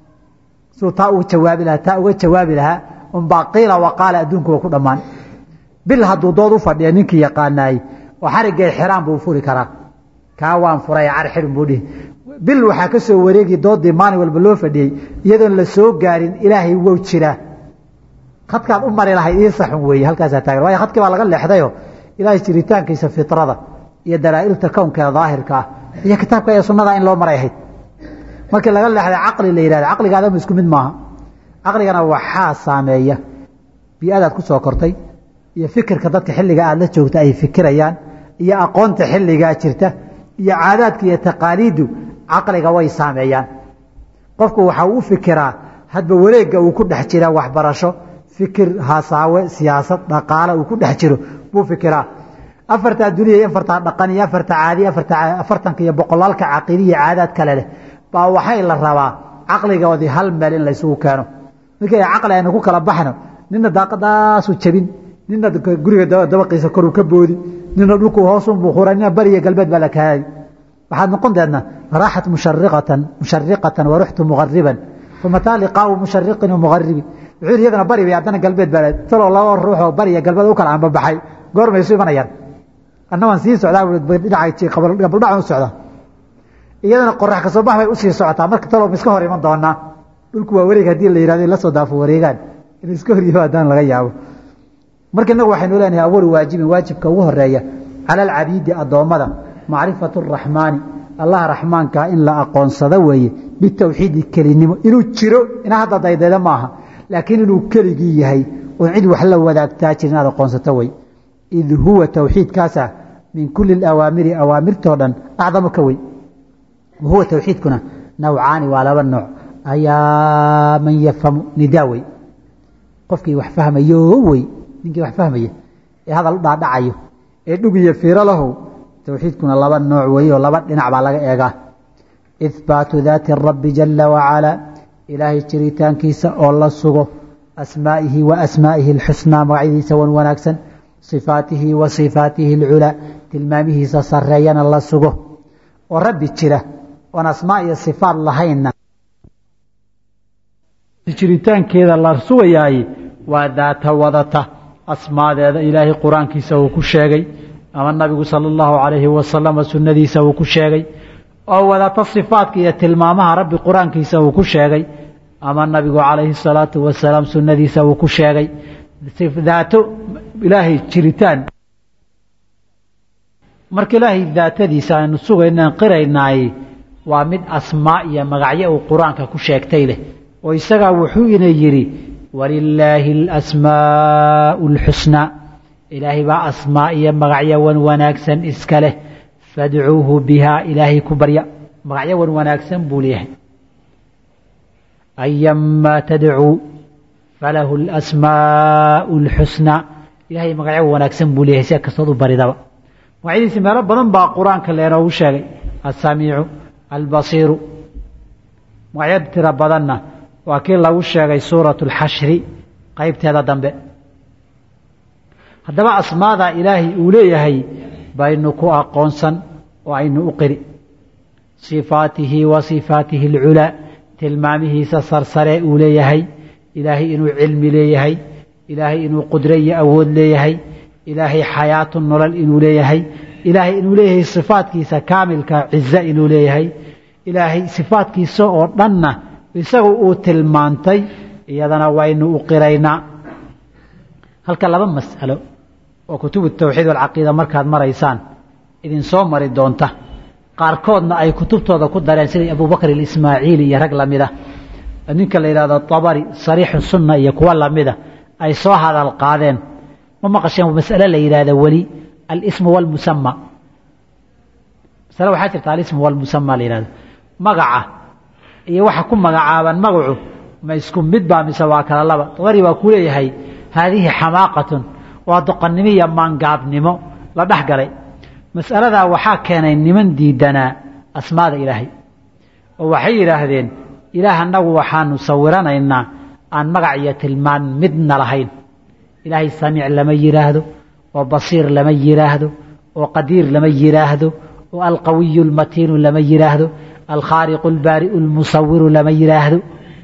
suu taa uga jawaabi lahaa taa uga jawaabi lahaa unbaa qiila waqaala adduunkuwa ku dhammaan bil hadduu dood u fadhiya ninkii yaqaanaayey oo xariggay xiraan buu furi karaa kaa waan furay car xidhin buu dhihi bil waxaa ka soo wareegi doodii maalin walba loo fadhiyey iyadoon la soo gaarin ilaahay wow jiraa khadkaad u mari lahayd ii saxun weeye halkaasaa taagan waayo khadkii baa laga leexdayo ilaahay jiritaankiisa fitrada iyo dalaa'ilta kownkeeda daahirka ah iyo kitaabka iyo sunnada in loo maray ahayd markii laga leexday caqli la yidhahda caqliga adamu isku mid maaha caqligana waxaa saameeya bii-adaad ku soo kortay iyo fikirka dadka xilliga aad la joogta ay fikirayaan iyo aqoonta xilligaa jirta iyo caadaadka iyo taqaaliiddu caqliga way saameeyaan qofku waxa uu u fikiraa hadba wareegga uu ku dhex jira waxbarasho fikir hasaawe siyaasad dhaqaale uu ku dhex jiro buu fikiraa afartaa duniya iyo afartaa dhaqan iyo afarta caadi afartanka iyo boqolaalka caqiidi iyo caadaad kale leh baa waxay la rabaa caqligoodii hal meel in laysugu keeno markii ay caqli aynu ku kala baxno nina daaqadaasu jabin nina guriga dabaqiisa koruu ka boodi nina dhulku hoosunbuu hura nina bariya galbeed baa la kaayay waxaad noqon deedna raaxat mushariqatan mushariqatan waruxtu muqariban famataa liqaau mushariqin muqaribi wuxuu yidhi iyadana bari bay haddana galbeed baa taloo laba ruuxoo bariya galbeed u kala anbabaxay goormay isu imanayaan anna waan sii socdaa dhinaca u socdaa iyadana qorax kasoo bax bay usii socotaa marka talow ma iska hor iman doonaa dhulku waa wareeg haddii la yihahdo in la soo daafo wareegaan in iska hor yimaadaan laga yaabo marka innagu waxaynu leenahay awalu waajibin waajibka ugu horeeya cala alcabiidi addoommada macrifatu araxmaani allaha raxmaankaa in la aqoonsado weeye bitawxiidi kelinimo inuu jiro ina hadda daydayda maaha laakiin inuu keligii yahay oon cid wax la wadaagtaa jir inaad aqoonsato wey id huwa tawxiidkaasa min kuli اawaamiri awaamirtoo dhan acdamu ka weyn wa huwa towxiidkuna nawcaani waa laba nooc ayaa man yafhamu nidaa wey qofkii wax fahmayo wey ninkii wax fahmaya ee hadal u dhaadhacayo ee dhugiyo fiiro lahow towxiidkuna laba nooc wey oo laba dhinac baa laga eegaa ihbaatu daati rabbi jala wacalaa ilaahay jiritaankiisa oo la sugo asmaa'ihi wa asmaa'ihi alxusnaa magacyadiisa wan wanaagsan sifaatihi wa sifaatihi alculaa tilmaamihiisa sareeyana la sugo oo rabbi jira oon asmaa iyo sifaat lahaynna jiritaankeeda la sugayaay waa daata wadata asmaadeeda ilaahay qur-aankiisa uu ku sheegay ama nabigu sala allahu calayhi wasalama sunnadiisa uu ku sheegay oo wadata sifaatka iyo tilmaamaha rabbi qur-aankiisa uu ku sheegay ama nabigu calayhi salaatu wasalaam sunnadiisa uu ku sheegay daato ilaahay jiritaan marka ilaahay daatadiisa aynu sugaynaan qiraynaay waa mid asmaa iyo magacyo uu qur-aanka ku sheegtay leh oo isagaa wuxuu ina yidhi walilaahi alasmaau alxusnaa ilaahay baa asmaa iyo magacyo wan wanaagsan iska leh fadcuuhu bihaa ilaahay ku barya magacyo wan wanaagsan buu leeyahay ayamaa tadcuu falahu alasmaau alxusnaa ilaahay magacyo wanaagsan buu leeyahay si kastood u baridaba magacyadiisi meelo badan baa qur-aanka leenoogu sheegay alsamiicu albasiiru magacyo tiro badanna waa kii lagu sheegay suuratu alxashri qeybteeda dambe haddaba asmaada ilaahay uu leeyahay baynu ku aqoonsan oo aynu u qiri sifaatihi wa sifaatihi alculaa tilmaamihiisa sarsare uu leeyahay ilaahay inuu cilmi leeyahay ilaahay inuu qudro iyo awood leeyahay ilaahay xayaatu nolol inuu leeyahay ilaahay inuu leeyahay sifaatkiisa kaamilka cize inuu leeyahay ilaahay sifaatkiisa oo dhanna isagu uu tilmaantay iyadana waynu u qiraynaa halka laba mas'alo oo kutubu tawxiid walcaqiida markaad maraysaan idin soo mari doonta qaarkoodna ay kutubtooda ku dareen sida abubakr alismaaciili iyo rag lamida ninka la yidhahdo abari sariixu sunna iyo kuwa lamida ay soo hadal qaadeen ma maqasheen mas'ale la yidhahda weli alismu walmusama masale waxaa jirta alismu walmusama la yihahdo magaca iyo waxa ku magacaaban magacu ma isku mid baa mise waa kala laba abari baa ku leeyahay haadihi xamaaqatun waa doqonnimo iyo maangaabnimo la dhex galay mas'aladaa waxaa keenay niman diidanaa asmaada ilaahay oo waxay yidhaahdeen ilaah annagu waxaanu sawiranaynaa aan magac iyo tilmaan midna lahayn ilaahay samiic lama yidhaahdo oo basiir lama yidhaahdo oo qadiir lama yidhaahdo oo alqawiyu almatiinu lama yidhaahdo alkhaariqu albaari'u almusawiru lama yidhaahdo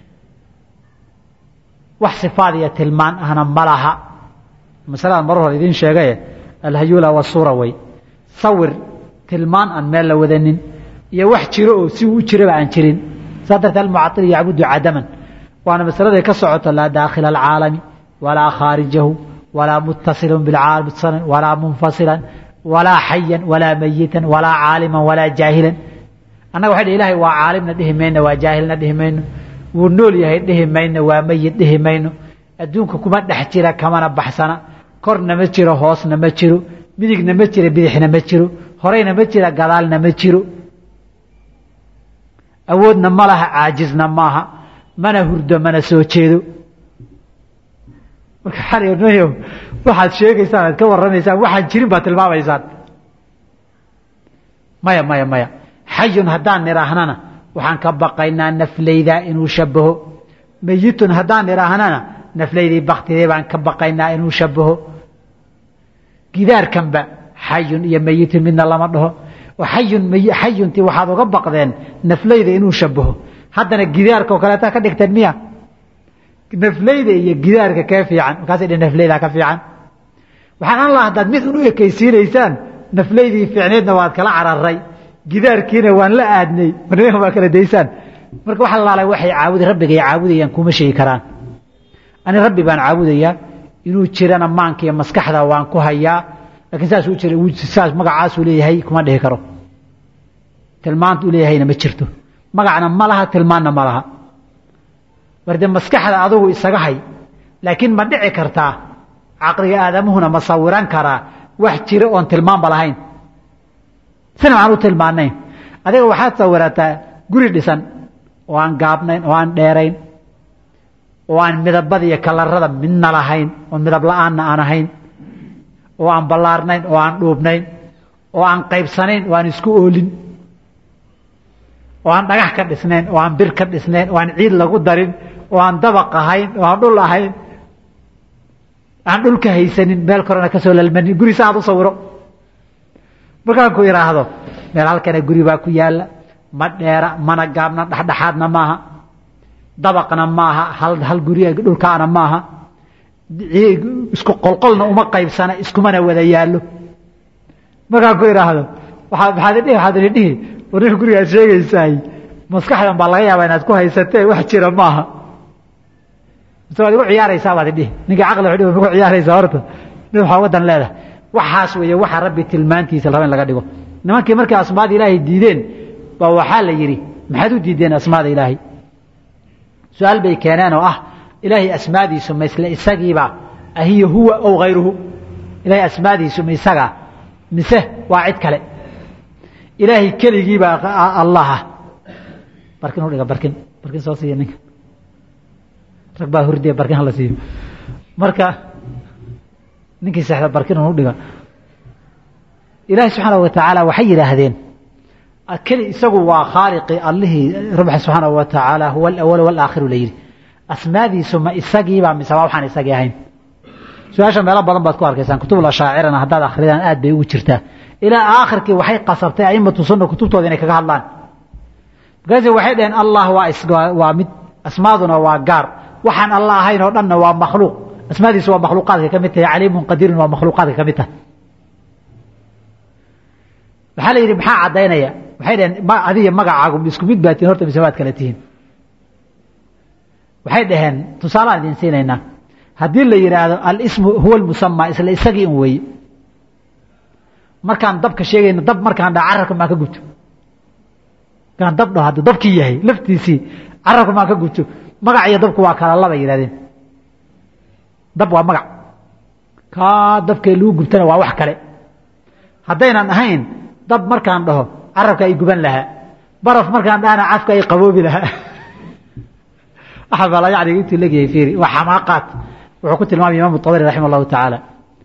wax sifaad iyo tilmaan ahna ma laha masalada mar hore idiin sheegaye alhayula wasuura wey sawir tilmaan aan meel la wadanin iyo wax jiro oo si uu u jiraba aan jirin saa dartee almucail yacbudu cadaman waana masaladay ka socoto laa daakhila alcaalami walaa khaarijahu walaa muttasilun bilcaalami walaa munfasilan walaa xayan walaa mayitan walaa caaliman walaa jaahilan annaga waxay dhi ilahay waa caalimna dhihi mayno waa jaahilna dhihi mayno wuu nool yahay dhihi mayno waa meyid dhihi mayno adduunka kuma dhex jira kamana baxsana korna ma jiro hoosna ma jiro midigna ma jiro bidixna ma jiro horeyna ma jira gadaalna ma jiro awoodna ma laha caajizna maaha mana hurdo mana soo jeedo marka xalyo waxaad sheegaysaan aad ka warramaysaan waxaan jirin baad tilmaamaysaan maya maya maya xayun haddaan nidhaahnana waxaan ka baqaynaa naflaydaa inuu shabaho meyitun haddaan nidhaahnana naflaydii baktidee baan ka baqaynaa inuu shabaho gidaarkanba xayun iyo meyitun midna lama dhaho oo xayun xayuntii waxaad uga baqdeen naflayda inuu shabaho haddana gidaarka oo kaleeta ka dhigteen miya naflayda iyo gidaarka kee fiican markaasay dhe naflayda ka fiican waxaan an laha haddaad mid un u ekaysiinaysaan naflaydii fiicneedna waad kala cararay gidaarkiina waan la aadnay marnimaka waa kala daysaan marka waxa laalay waxay caabudi rabbigay caabudayaan kuma sheegi karaan ani rabbi baan caabudayaa inuu jirana maanka iyo maskaxda waan ku hayaa lakiin saasuu jira saas magacaasuu leeyahay kuma dhihi karo tilmaanta u leeyahayna ma jirto magacna ma laha tilmaanna ma laha warde maskaxda adugu isaga hay laakiin ma dhici kartaa caqliga aadamuhuna ma sawiran karaa wax jira oon tilmaanba lahayn sina waxaan u tilmaanayn adiga waxaad sawirataa guri dhisan oo aan gaabnayn oo aan dheerayn oo aan midabada iyo kalarada midna lahayn oo midab la-aanna aan ahayn oo aan ballaarnayn oo aan dhuubnayn oo aan qaybsanayn oo aan isku oolin oo aan dhagax ka dhisnayn oo aan bir ka dhisnayn oo aan ciid lagu darin oo aan dabaq ahayn oo aan dhul ahayn aan dhulka haysanin meel korena kasoo lalmanin guri saaad u sawiro markaan ku idhaahdo meel halkana guri baa ku yaala ma dheera mana gaabna dhexdhexaadna maaha dabaqna maaha hal hal guri dhulkaana maaha isku qolqolna uma qaybsana iskumana wada yaallo markaan ku idhaahdo waaad waaad dhihi waxaad ini dhihi warninka gurigaad sheegaysaay maskaxdan baa laga yaabaa inaad ku haysatee wax jira maaha mise waad igu ciyaaraysaa baad idhihi ninka caqli wuxuu dhihi ku ciyaaraysaa horta nin waxaa wadan leedahay waxaas weeye waxa rabbi tilmaantiisa la raba in laga dhigo nimankii markay asmaada ilaahay diideen baa waxaa la yidhi maxaad u diideen asmaada ilaahay su-aal bay keeneen oo ah ilaahay asmaadiisu ma isle isagiiba ahiya huwa ow hayruhu ilaahay asmaadiisu ma isagaa mise waa cid kale ilaahay keligiibaa allaha barkin u dhiga barkin barkin soo siiya ninka rag baa hurdiya barkin hala siiyo marka ninkii sexda barkin u dhiga ilaahay subxaana wa tacaala waxay yidhaahdeen keli isagu waa khaaliqi allihii rabbi subxaana wa tacaala huwa alawal walaakhiru la yidhi asmaadiisu ma isagiibaa mise waa waxaan isagii ahayn su-aasha meelo badan baad ku arkaysaan kutubul ashaacirana haddaad akridaan aad bay ugu jirtaa ilaa aakhirkii waxay qasabtay aimatu sunna kutubtooda inay kaga hadlaan markaasi waxay dhaheen allah waa waa mid asmaaduna waa gaar waxaan alla ahayn oo dhanna waa makhluuq asmaadiisu waa makhluuqaadka ka mid tahay caliimun qadiirun waa makhluuqaadka ka mid tahay waxaa la yidhi maxaa caddaynaya waxay dhaheen adiga magacaagu isku mid baa tihin horta mise waad kala tihiin waxay dhaheen tusaalaan idin siinaynaa haddii la yidhaahdo alismu huwa almusamaa isla isagii un weeye markaan dabka sheegayno dab markaan dha carabka maan ka gubto markaan dab dhaho hadduu dabkii yahay laftiisii carabka maan ka gubto magac iyo dabku waa kala laba yidhahdeen dab waa magac kaa dabkee lagu gubtana waa wax kale haddaynan ahayn dab markaan dhaho carabka ay guban lahaa baraf markaan dhahana cafka ay qaboobi lahaa axabala yani intuu leegyahay fiiri waa xamaaqaat wuxuu ku tilmaamay imaamu tabari raxima allahu tacaala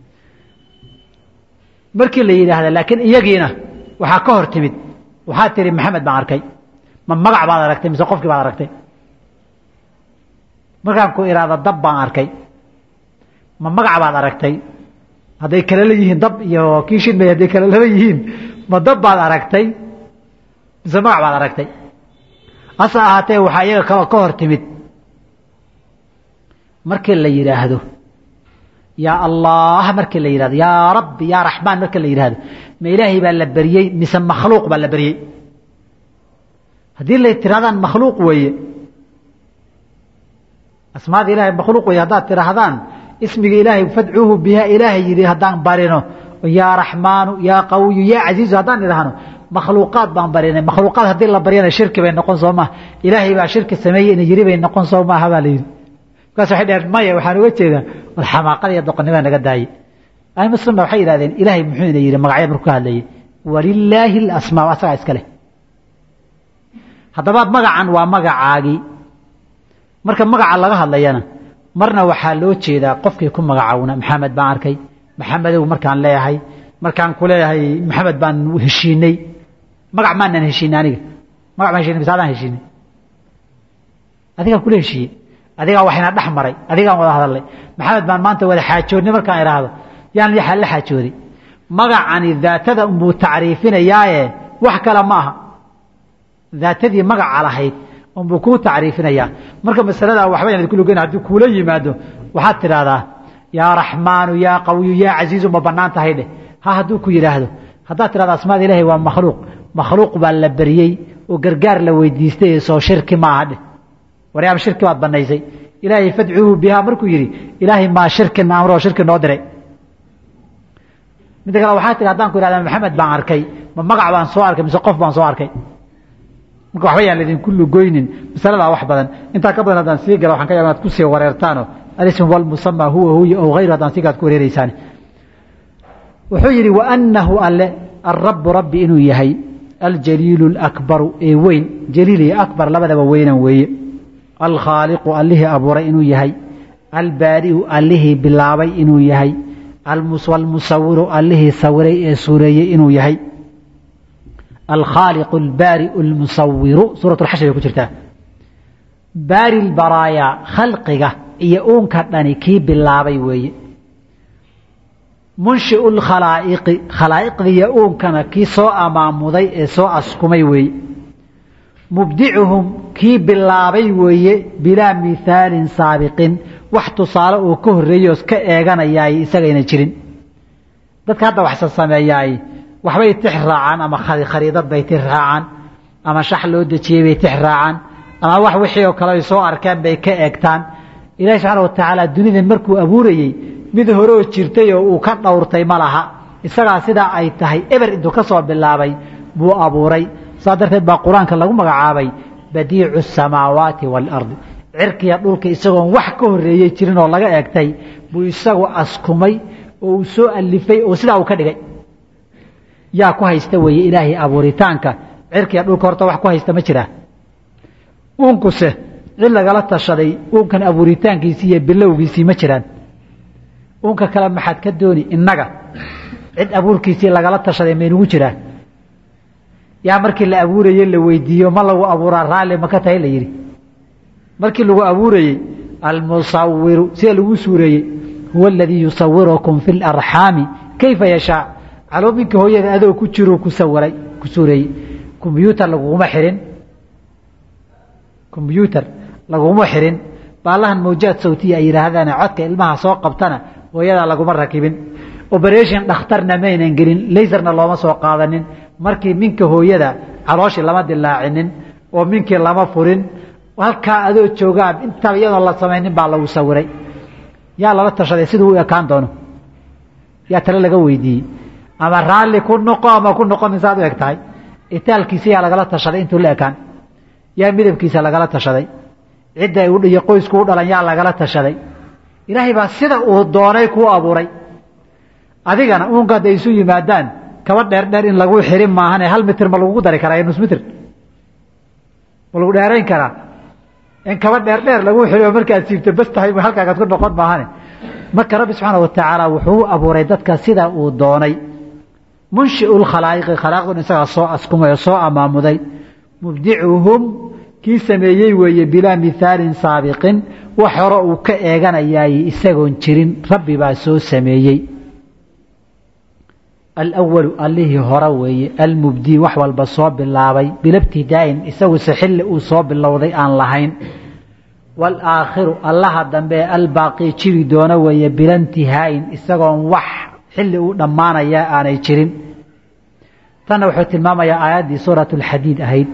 markii la yidhaahda laakiin iyagiina waxaa ka hor timid waxaa tiri maxamed baan arkay ma magac baad aragtay mise qofkii baad aragtay markaan ku idhaahda dab baan arkay ma magac baad aragtay hadday kala leeyihiin dab iyo kii shidmay hadday kala laba yihiin ma dab baad aragtay mise magac baad aragtay hase ahaatee waxaa iyaga ka ka hor timid markii la yidhaahdo yaa allah markii la yidhahdo yaa rabbi yaa raxmaan markii la yidhaahdo ma ilaahay baa la beriyey mise makhluuq baa la beriyey haddii lay tirahdaan makhluuq weeye asmaada ilahay makhluuq weeye haddaad tidhaahdaan ismiga ilaahay fadcuuhu biha ilaahay yidhi haddaan barino yaa raxmaanu yaa qawiyu yaa casiizu haddaan idhaahno makhluuqaad baan barinay makhluuqaad haddii la baryana shirki bay noqon soo maaha ilaahay baa shirki sameeyey ina yiri bay noqon soo maaha baa la yidhi markaas waxay dhaheen maya waxaan uga jeedaa war xamaaqada iyo doqonnimada naga daayey ahlu sunna waxay yidhahdeen ilaahay muxuu ina yidhi magacya markuu ka hadlayay walilaahi alasmaa asagaa iska leh haddaba magacan waa magacaagii marka magaca laga hadlayana marna waxaa loo jeedaa qofkii ku magacaawna maxamed baan arkay maxamedow markaan leeyahay markaan ku leeyahay maxamed baan heshiinay magac maanan heshiinay aniga magac baan heshiinay mise adaan heshiinay adigaan kula heshiiyey adigaa waxayna dhex maray adigaan wada hadalnay maxamed baan maanta wada xaajoodnay markaan idhaahdo yaan la xaajooday magacani daatada unbuu tacriifinayaaye wax kale ma aha daatadii magaca lahayd unbuu kuu tacriifinayaa marka masaladaa waxba yan idinku lugeyn haddii kuula yimaado waxaad tidhaahdaa yaa raxmaanu yaa qawiyu yaa casiizu ma bannaan tahay dheh ha hadduu ku yidhaahdo haddaad tidhahdo asmaada ilaahay waa makhluuq makhluuq baa la beriyey oo gargaar la weydiistay soo shirki maaha dheh waryaaba shirki baad banaysay ilaahay fadcuuhu bihaa markuu yidhi ilaahay maa shirkin amroo shirki noo diray midda kale waxaa tihi haddaan ku ihahda maxamed baan arkay ma magac baan soo arkay mise qof baan soo arkay marka waxba yaan laydinku lugoynin masaladaa wax badan intaa ka badan haddaan sii gala waxaan ka yaaba inaad kusii wareertaano alism walmusamaa huwa huya ow hayru haddaan sii gala ad ku wareereysaan wuxuu yidhi waanahu alle alrabu rabbi inuu yahay aljaliilu alakbaru ee weyn jaliil iyo akbar labadaba weynan weeye alkhaaliqu allihii abuuray inuu yahay albaari'u allihii bilaabay inuu yahay almusawiru allihii sawiray ee suureeyey inuu yahay alkhaaliqu albaari'u almusawiru suurat lxashri bay ku jirtaa baari lbaraayaa khalqiga iyo uunka dhani kii bilaabay weeye munshiu lkhalaa'iqi khalaa'iqdiiyo uunkana kii soo amaamuday ee soo askumay weeye mubdicuhum kii bilaabay weeye bilaa mihaalin saabiqin wax tusaale uu ka horreeyoos ka eeganayaay isagayna jirin dadka hadda waxsa sameeyaay waxbay tix raacaan ama khariidad bay tix raacaan ama shax loo dejiyey bay tix raacaan ama wax wixii oo kale ay soo arkeen bay ka eegtaan ilahi subxaana wa tacaala dunidan markuu abuurayey mid horeoo jirtay oo uu ka dhowrtay ma laha isagaa sidaa ay tahay eber intuu ka soo bilaabay buu abuuray saa darteed baa qur-aanka lagu magacaabay badiicu asamaawaati waalardi cirkiya dhulka isagoon wax ka horreeyey jirin oo laga eegtay buu isagu askumay oo uu soo alifay oo sidaa uu ka dhigay yaa ku haysta weeye ilaahay abuuritaanka cirkiya dhulka horta wax ku haysta ma jiraa uunkuse cid lagala tashaday uunkan abuuritaankiisii iyo bilowgiisii ma jiraan uunka kale maxaad ka dooni innaga cid abuurkiisii lagala tashaday maynugu jiraa yaa markii la abuurayey la weydiiyo ma lagu abuuraa raalli maka tahay la yidhi markii lagu abuurayey almusawiru sida lagu suureeyey huwa aladii yusawirukum fi larxaami kayfa yashaa caloominka hooyada adoo ku jiruu ku sawiray ku suureeyey kombyuutar laguguma xirin kombyuutar laguma xirin baalahan mawjaad sawtiya ay yidhaahdaan codka ilmaha soo qabtana hooyadaa laguma rakibin oberation dhakhtarna maynan gelin laserna looma soo qaadanin markii minka hooyada calooshii lama dilaacinin oo minkii lama furin halkaa adoo joogaa intaba iyadoon la samaynin baa lagu sawiray yaa lala tashaday siduu u ekaan doono yaa tale laga weydiiyey ama raalli ku noqo ama ku noqonin saad u eg tahay itaalkiisa yaa lagala tashaday intuu la ekaan yaa midabkiisa lagala tashaday cidda iyo qoysku u dhalan yaa lagala tashaday ilaahay baa sida uu doonay kuu abuuray adigana uunka hadday isu yimaadaan kaba dheer dheer in lagu xirin maahane hal mitir ma lagugu dari karaa nus mitir ma lagu dheerayn karaa in kaba dheer dheer lagu xiriyo markaad siibto bas tahay halkaagaad ku noqon maahane marka rabbi subxaana wa tacaala wuxuu u abuuray dadka sida uu doonay munshiu lkhalaa'iqi khalaaqdun isagaa soo askumay oo soo amaamuday mubdicuhum kii sameeyey weeye bilaa mihaalin saabiqin wax hore uu ka eeganayaay isagoon jirin rabbi baa soo sameeyey alwalu allihii hore weeye almubdii wax walba soo bilaabay bilabtidaa'in isaguse xilli uu soo bilowday aan lahayn walaakhiru allaha dambe albaaqii jiri doona weeye bilantihaa'in isagoon wax xilli uu dhammaanaya aanay jirin tanna wuxuu tilmaamayaa aayaddii suurat alxadiid ahayd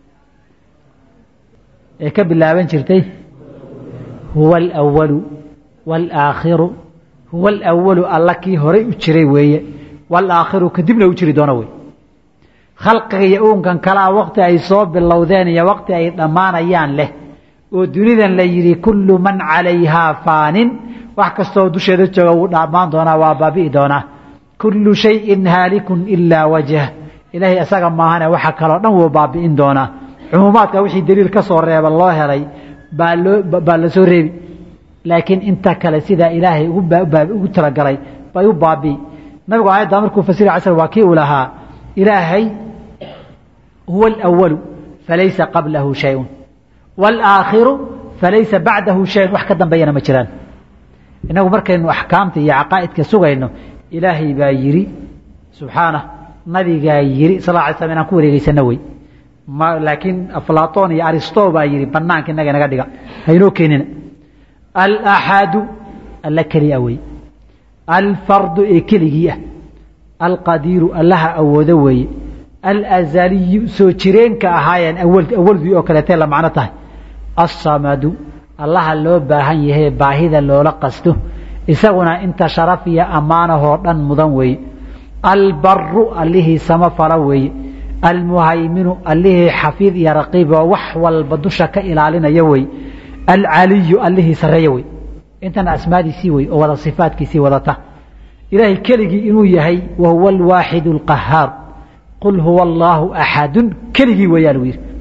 ee ka bilaaban jirtay huwa alwalu walaakhiru huwa alawalu alla kii horay u jiray weeye walaakhiru kadibna u jiri doono wey khalqiga iyo uunkan kalea waqti ay soo bilowdeen iyo waqti ay dhammaanayaan leh oo dunidan la yidhi kullu man calayhaa faanin wax kastoo dusheeda jooga wuu dhammaan doonaa waa baabi'i doonaa kullu shayin haalikun ilaa wajh ilaahay isaga maahane waxa kaloo dhan wuu baabi'in doonaa cumuumaadka wixii daliil ka soo reeba loo helay baa loo baa la soo reebi laakiin inta kale sidaa ilaahay ugu talagalay bay u baabi'i nabigu aayadda markuu fasira casr waa kii uu lahaa ilaahay huwa alwalu falaysa qablahu shayun walaakhiru falaysa bacdahu shayun wax ka dambeeyana ma jiraan inagu markaynu axkaamta iyo caqaa'idka sugayno ilaahay baa yidhi subxaanah nabigaa yidhi sal lla alay slam inaan ku wareegeysano wey laakiin aflaton iyo aristo baa yidhi banaanka inaga inaga dhiga haynoo keenina alaxadu alla keliya wey alfardu ee keligii ah alqadiiru allaha awoodo weeye alazaliyu soo jireenka ahaayeen awaldii oo kaleetee la macno tahay assamadu allaha loo baahan yahay baahida loola qasto isaguna inta sharaf iyo ammaanahoo dhan mudan weeye albaru allihii samafala weeye almuhayminu allihii xafiid iyo raqiib oo wax walba dusha ka ilaalinaya wey alcaliyu allihii sarreeya wey intana asmaadiisii wey oo wada sifaadkiisii wadata ilaahay keligii inuu yahay wa huwa alwaaxid alqahaar qul huwa allaahu axadun keligii weeyaa lagu yidhi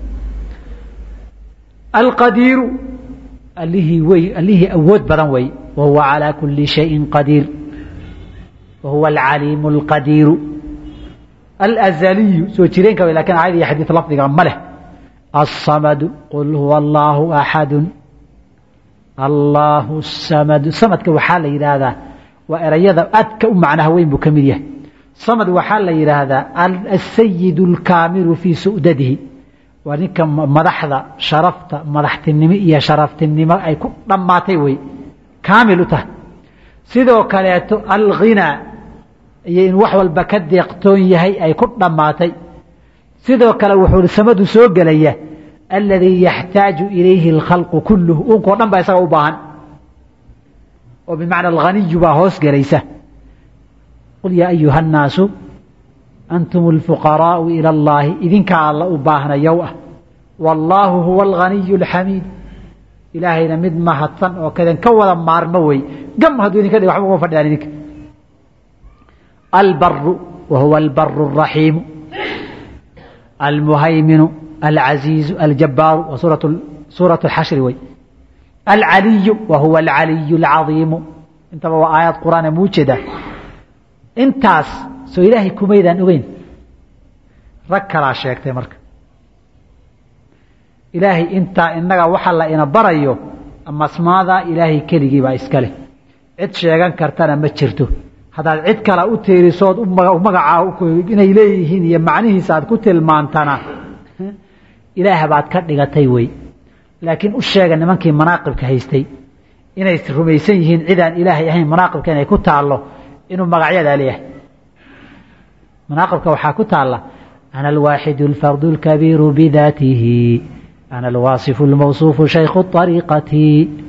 alqadiiru allihii wey allihii awood badan wey wa huwa calaa kuli shayin qadiir wa huwa alcaliimu alqadiiru alazaliyu soo jireenka wey lakin aayad iyo xadiid lafdiga ma leh alsamadu qul huwa allaahu axadun allaahu samadu samadka waxaa la yidhaahdaa waa erayada aadka u macnaha weyn buu ka mid yahay samad waxaa la yidhaahdaa asayid alkaamilu fii su'dadihi waa ninka madaxda sharafta madaxtinimo iyo sharaftinimo ay ku dhammaatay wey kaamil u tahay sidoo kaleeto alghinaa iyo in wax walba ka deeqtoon yahay ay ku dhammaatay sidoo kale wuxuu samadu soo gelaya aladii yaxtaaju ilayhi alkhalqu kulluhu unkao dhan baa isaga u baahan oo bimacna alghaniyu baa hoos gelaysa qul yaa ayuha annaasu antum alfuqaraau ila allaahi idinkaa alla u baahnayow ah wallaahu huwa alghaniyu alxamiid ilaahayna mid mahadsan oo kaden ka wada maarmo wey gam hadduu idinka dhig waxba uma fadhiyaan idinka albaru wa huwa albaru alraxiimu almuhayminu alcaziizu aljabaaru wa suuratu alxashri wey alcaliyu wa huwa alcaliyu alcadiimu intaba waa aayad qur'aane muu jeedaa intaas soo ilaahay kumaydaan ogeyn rag kalaa sheegtay marka ilaahay intaa inaga waxa la ina barayo amasmaadaa ilaahay keligii baa iska leh cid sheegan kartana ma jirto haddaad cid kale u tiirisood magacaa inay leeyihiin iyo macnihiisa aad ku tilmaantana ilaah baad ka dhigatay wey laakiin u sheega nimankii manaaqibka haystay inay rumaysan yihiin cidaan ilaahay ahayn manaaqibka inay ku taallo inuu magacyadaa leeyahay manaaqibka waxaa ku taalla ana alwaaxidu alfardu alkabiiru bidaatihi ana alwaasifu almawsuufu shaykhu ariiqati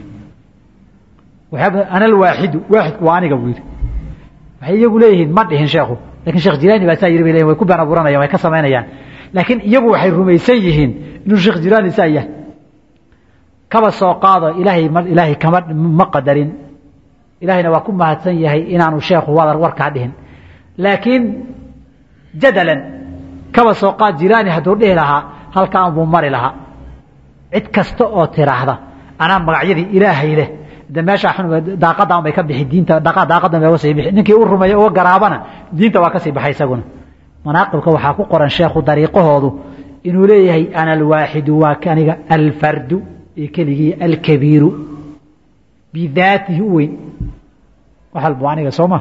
ana alwaaxidu waaxidku waa aniga buu yidhi waxay iyagu leeyihiin ma dhihin sheekhu lakin sheekh jilaani baa saa yiri bay leyihin way ku been abuuranayaan way ka samaynayaan laakiin iyagu waxay rumaysan yihiin inuu sheekh jilaani saa yahay kaba soo qaado ilaahay ilaahay kama ma qadarin ilaahayna waa ku mahadsan yahay inaanu sheekhu wadar warkaa dhihin laakiin jadalan kaba soo qaad jilaani hadduu dhihi lahaa halkaan buu mari lahaa cid kasta oo tiraahda anaa magacyadii ilaahay leh de meeshaa xun daaqadan bay ka bixi diinta daaqadan bay uga sii bixi ninkii u rumeeya uga garaabana diinta waa ka sii baxay isaguna manaaqibka waxaa ku qoran sheekhu dariiqahoodu inuu leeyahay ana alwaaxidu waa aniga alfardu iyo keligii alkabiiru bidaatihi u weyn wax walba aniga soo ma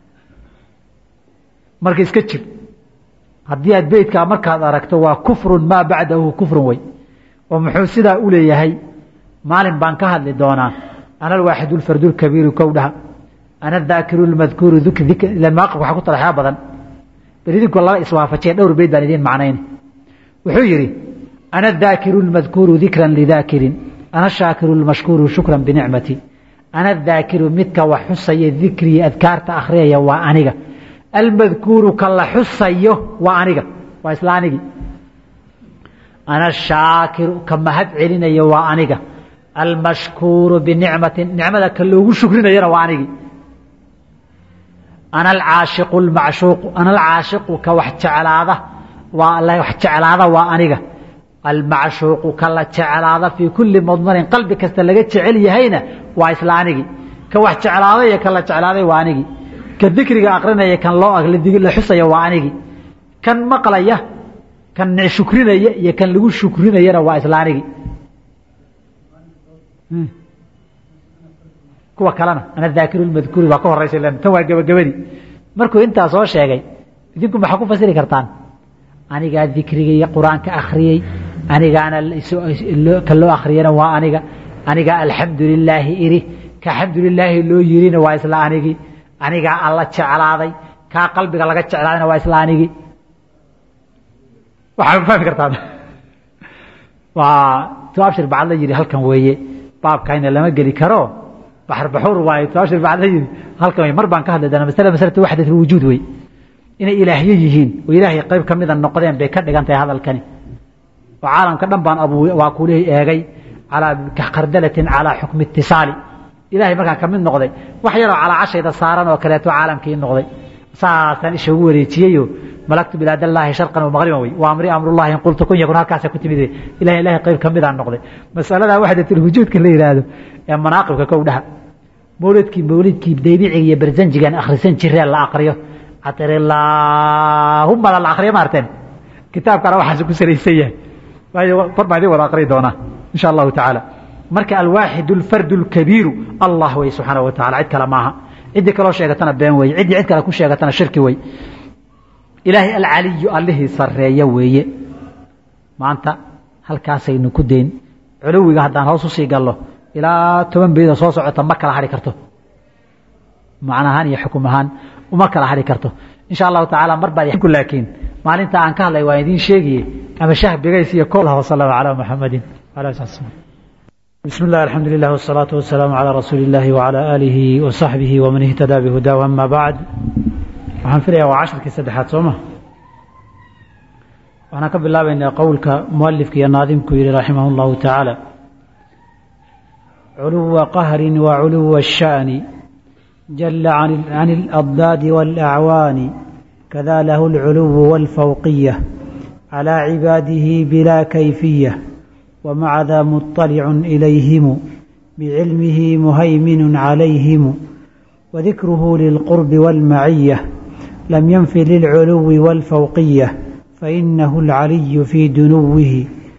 marka iska jir haddii aad beytkaa markaad aragto waa kufrun maa bacdahu kufrun wey oo muxuu sidaa u leeyahay maalin baan ka hadli doonaa ana alwaaxidu alfardu lkabiiru kow dhaha ana adaakiru lmadkuuru maaqibka waxaa ku talaxyaa badan bal idinku laba iswaafajiya dhowr beyd baan idiin macnayn wuxuu yidhi ana adaakiru lmadkuuru dikran lidaakirin ana shaakiru lmashkuuru shukran binicmati ana adaakiru midka wax xusaya dikrii adkaarta akhriyaya waa aniga almadkuuru ka la xusayo waa aniga waa isla anigii ana shaakiru ka mahad celinaya waa aniga almashkuuru binicmatin nicmada ka loogu shukrinayana waa anigii ana alcaashiqu lmacshuuqu ana alcaashiqu ka wax jeclaada waa wax jeclaada waa aniga almacshuuqu ka la jeclaada fii kulli madmarin qalbi kasta laga jecel yahayna waa isla anigii ka wax jeclaaday iyo ka la jeclaaday waa anigii ka dikriga akrinaya kan loo la xusaya waa anigii kan maqlaya kan shukrinaya iyo kan lagu shukrinayana waa isla anigii kuwa kalena ana daakiru lmadkuuri baa ka horeysa tan waa gebagabadii markuu intaa soo sheegay idinku maxaa ku fasiri kartaan anigaa dikriga iyo qur-aanka akhriyey anigaana ka loo akhriyana waa aniga anigaa alxamdu lilaahi iri ka xamdu lilaahi loo yirina waa isla anigii anigaa alla jeclaaday kaa qalbiga laga jeclaadayna waa isla anigii waxaa fahmi kartaan waa tu abshir bacad la yidhi halkan weeye baabkayna lama geli karo baxr baxuur waaye tu abshir bacad la yidhi halkan wey mar baan ka hadli doonaa masale masalatu waxdat lwujuud wey inay ilaahyo yihiin oo ilaahay qayb ka mida noqdeen bay ka dhigan tahay hadalkani oo caalamka dhan baan abu waa kulihii eegay calaa kardalatin calaa xukmi itisaali ilaahay markaan ka mid noqday wax yaroo calaacashayda saaran oo kaleeto caalamkii noqday saasaan isha ugu wareejiyeyo malagtu bilaadallaahi sharqan wa maqriban wey waa amri amrullahi in qultu kun yakun halkaasa ku timid ilahay ilahay qayb ka midaan noqday masaladaa waxdatilwujuudka la yidhaahdo ee manaaqibka kow dhaha mawlidkii mawlidkii daybiciga iyo barzanjigan akhrisan jiree la akriyo atrilaahuma la akriyo maarteen kitaabkana waxaas ku salaysan yahay waayo kor baan idin wada akri doonaa insha allahu tacaala marka alwaaxid alfardu alkabiiru allah wey subxaana wa tacala cid kale maaha ciddii kaloo sheegatana been weeye ciddii cid kale ku sheegatana shirki wey ilaahay alcaliyu allihii sarreeya weeye maanta halkaasaynu ku dayn culuwiga haddaan hoos usii gallo ilaa toban beeda soo socota ma kala hadhi karto macna ahaan iyo xukum ahaan uma kala hadhi karto insha allahu tacaala mar baa laakiin maalinta aan ka hadlay waan idiin sheegaye ama shah bigays iyo kol wasalama calaa muxamadin بسم الله الحمد لله والصلاة والسلام على رسول الله وعلى آله وصحبه ومن اهتدى بهداه أما بعد waxaan filayaa waa casharkii saddexaad soo ma waxaan ka bilaabaynaa qowlka mualifka iyo naadimku yihi raximah اllahu tacaala culuwa qahri wa culuwa الsha'ni jala can اlأضdaad wاlأcwaani kada lahu اlculuw wاlfawqiya calى cibaadihi bila kayfiya ومع ذا مطلع إليهم بعلمه مهيمن عليهم وذكره للقرب والمعية لم ينف للعلو والفوقية فإنه العلي في دنوه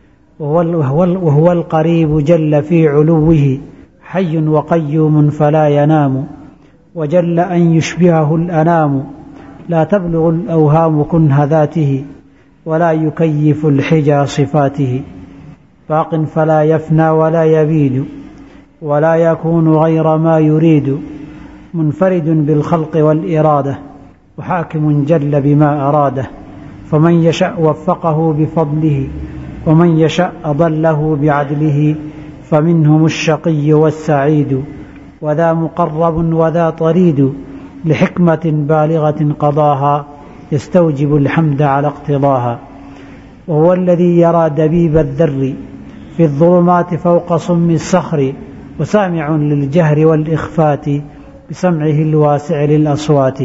وهو, وهو القريب جل في علوه حي وقيوم فلا ينام وجل أن يشبهه الأنام لا تبلغ الأوهام كنه ذاته ولا يكيف الحجى صفاته باق فلا يفنى ولا يبيد ولا يكون غير ما يريد منفرد بالخلق والإرادة وحاكم جل بما أراده فمن يشأ وفقه بفضله ومن يشأ أضله بعدله فمنهم الشقي والسعيد وذا مقرب وذا طريد لحكمة بالغة قضاها يستوجب الحمد على اقتضاها وهو الذي يرى دبيب الذر في الظلمات فوق صم الصخر وسامع للجهر والإخفات بسمعه الواسع للأصوات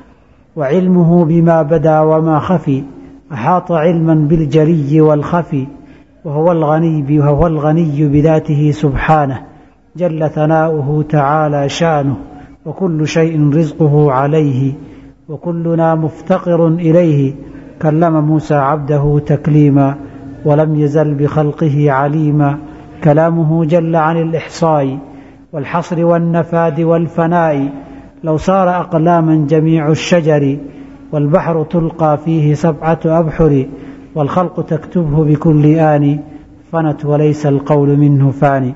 وعلمه بما بدا وما خفي أحاط علما بالجلي والخفي وهو الغني وهو الغني بذاته سبحانه جل ثناؤه تعالى شانه وكل شيء رزقه عليه وكلنا مفتقر إليه كلم موسى عبده تكليما ولم يزل بخلقه عليما كلامه جل عن الإحصاء والحصر والنفاد والفناء لو صار أقلاما جميع الشجر والبحر تلقى فيه سبعة أبحر والخلق تكتبه بكل آن فنت وليس القول منه فاني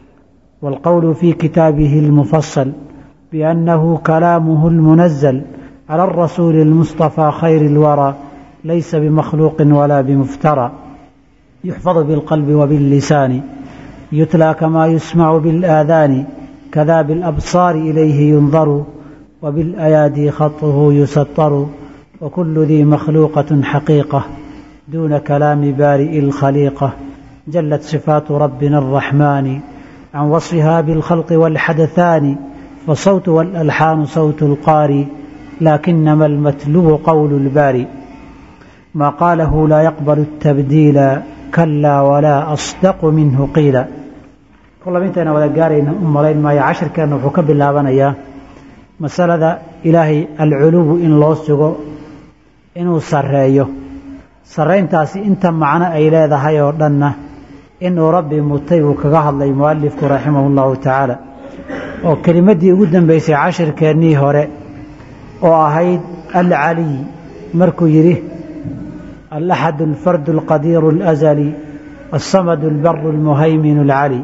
والقول في كتابه المفصل بأنه كلامه المنزل على الرسول المصطفى خير الورى ليس بمخلوق ولا بمفترى يحفظ بالقلب وباللسان يتلى كما يسمع بالآذان كذا بالأبصار إليه ينظر وبالأيادي خطه يسطر وكل ذي مخلوقة حقيقة دون كلام بارئ الخليقة جلت صفات ربنا الرحمن عن وصفها بالخلق والحدثان فالصوت والألحان صوت القاري لكنما المتلو قول الباري ما قاله لا يقبل التبديل كلا ولا أصدق منه قيلا كل intayna wada gaarayna u malayn maayo cashirkeenna wuxuu ka bilaabanayaa masalada ilaahay alculuwu in loo sugo inuu sarreeyo sarrayntaasi inta macno ay leedahay oo dhanna inuu rabbi mutay uu kaga hadlay mualifku raximahu llahu tacaala oo kelimaddii ugu dambeysay cashirkeennii hore oo ahayd alcaliy markuu yidhi الأحد الفرد القدير الأزلي الصمد البر المهيمن العلي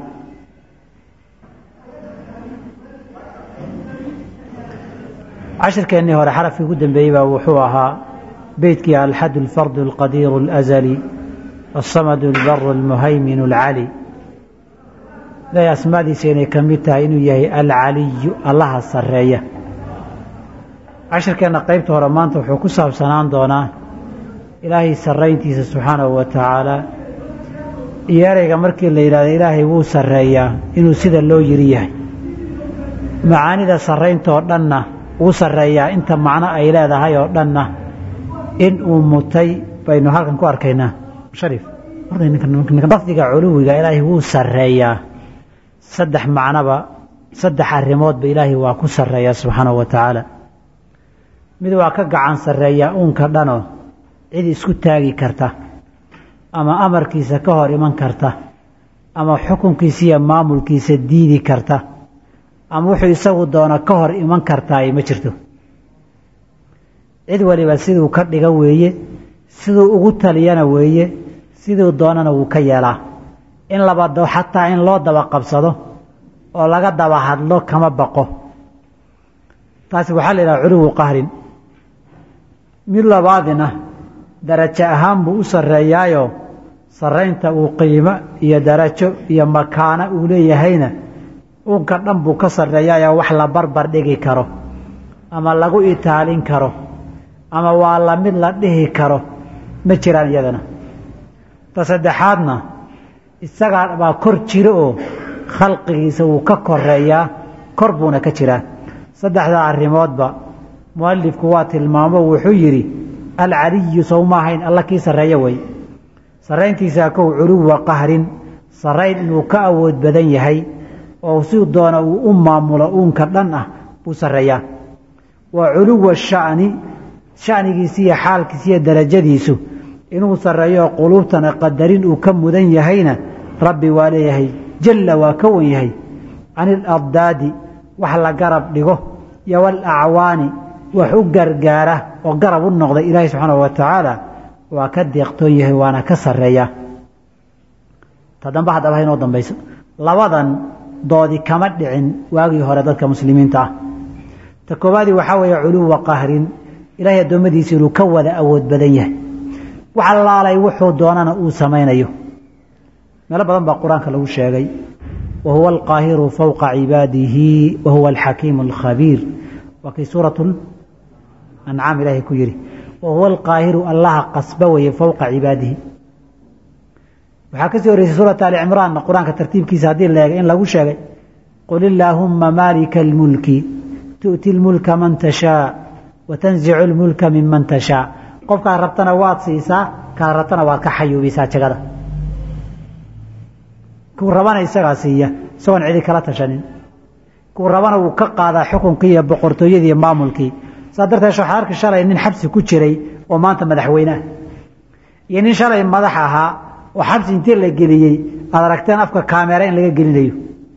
cashirkeennii hore xarafkii ugu dambeeyey baa wuxuu ahaa beytkii alxad الفرد القدير الأزلي الصمد البر المهيمن العلي ilaahay asmaadiisa inay ka mid tahay inuu yahay alcaliyu allaha sareeya cashirkeenna qeybta hore maanta wuxuu ku saabsanaan doonaa ilaahay sarrayntiisa subxaanahu wa tacaala iyo ereyga markii la yidhahdo ilaahay wuu sarreeyaa inuu sida loo yiri yahay macaanida sarrayntaoo dhanna uu sarreeyaa inta macno ay leedahay oo dhanna in uu mutay baynu halkan ku arkaynaa sharif lafdiga culuwiga ilaahay wuu sarreeyaa saddex macnoba saddex arrimoodba ilaahay waa ku sarreeyaa subxaanahu wa tacaala mid waa ka gacan sarreeyaa uunka dhanoo cid isku taagi karta ama amarkiisa ka hor iman karta ama xukunkiisa iyo maamulkiisa diidi karta ama wuxuu isagu doono ka hor iman kartaa ma jirto cid waliba siduu ka dhiga weeye siduu ugu taliyana weeye siduu doonana wuu ka yeelaa in laba xataa in loo daba qabsado oo laga daba hadlo kama baqo taasi waxaa la yidhaha culuwu qahrin mid labaadina darajo ahaan buu u sarreeyaayo sarraynta uu qiimo iyo darajo iyo makaano uu leeyahayna uunka dhan buu ka sarreeyaayoo wax la barbar dhigi karo ama lagu itaalin karo ama waa la mid la dhihi karo ma jiraan iyadana ta saddexaadna isagaa baa kor jiro oo khalqigiisa wuu ka koreeyaa kor buuna ka jiraa saddexdaa arrimoodba mualifku waa tilmaamo wuxuu yidhi alcaliyu sow maahayn alla kii sarreeyo wey sarrayntiisaa kow culuwa qahrin sarrayn inuu ka awood badan yahay oo si doona uu u maamulo uunka dhan ah buu sarreeyaa waa culuwa sha'ni sha'nigiisi iyo xaalkiisi iyo darajadiisu inuu sarreeyo quluubtana qadarin uu ka mudan yahayna rabbi waa leeyahay jalla waa ka wan yahay can iladdaadi wax la garab dhigo iyo walacwaani wax u gargaara oo garab u noqda ilaahay subxaanahu wa tacaala waa ka deeqtoon yahay waana ka sarreeyaa ta dambe haddaba ha inoo dambayso labadan doodi kama dhicin waagii hore dadka muslimiinta ah ta koowaadii waxaa weeye culuwa qahrin ilaahay addoommadiisa inuu ka wada awood badan yahay wax allaalay wuxuu doonana uu samaynayo meelo badan baa qur-aanka lagu sheegay wa huwa alqaahiru fowqa cibaadihi wa huwa alxakiimu alkhabiir waa kii suuratu ancaam ilaahay ku yidhi wa huwa alqaahiru allaha qasba weye fowqa cibaadihi waxaa kasii horreysay suurata ali cimraanna qur-aanka tartiibkiisa haddii la eegay in lagu sheegay qul illaahumma maalika almulki tu'ti lmulka man tashaa wa tanzicu lmulka minman tashaa qofkaad rabtana waad siisaa kaad rabtana waad ka xayuubisaa jagada kuu rabana isagaa siiya isagoon cidi kala tashanin kuu rabana wuu ka qaadaa xukunkii iyo boqortooyadii iyo maamulkii saa darteed waxaad arki shalay nin xabsi ku jiray oo maanta madaxweyne ah iyo nin shalay madax ahaa oo xabsi intii la geliyey aad aragteen afka kaamera in laga gelinayo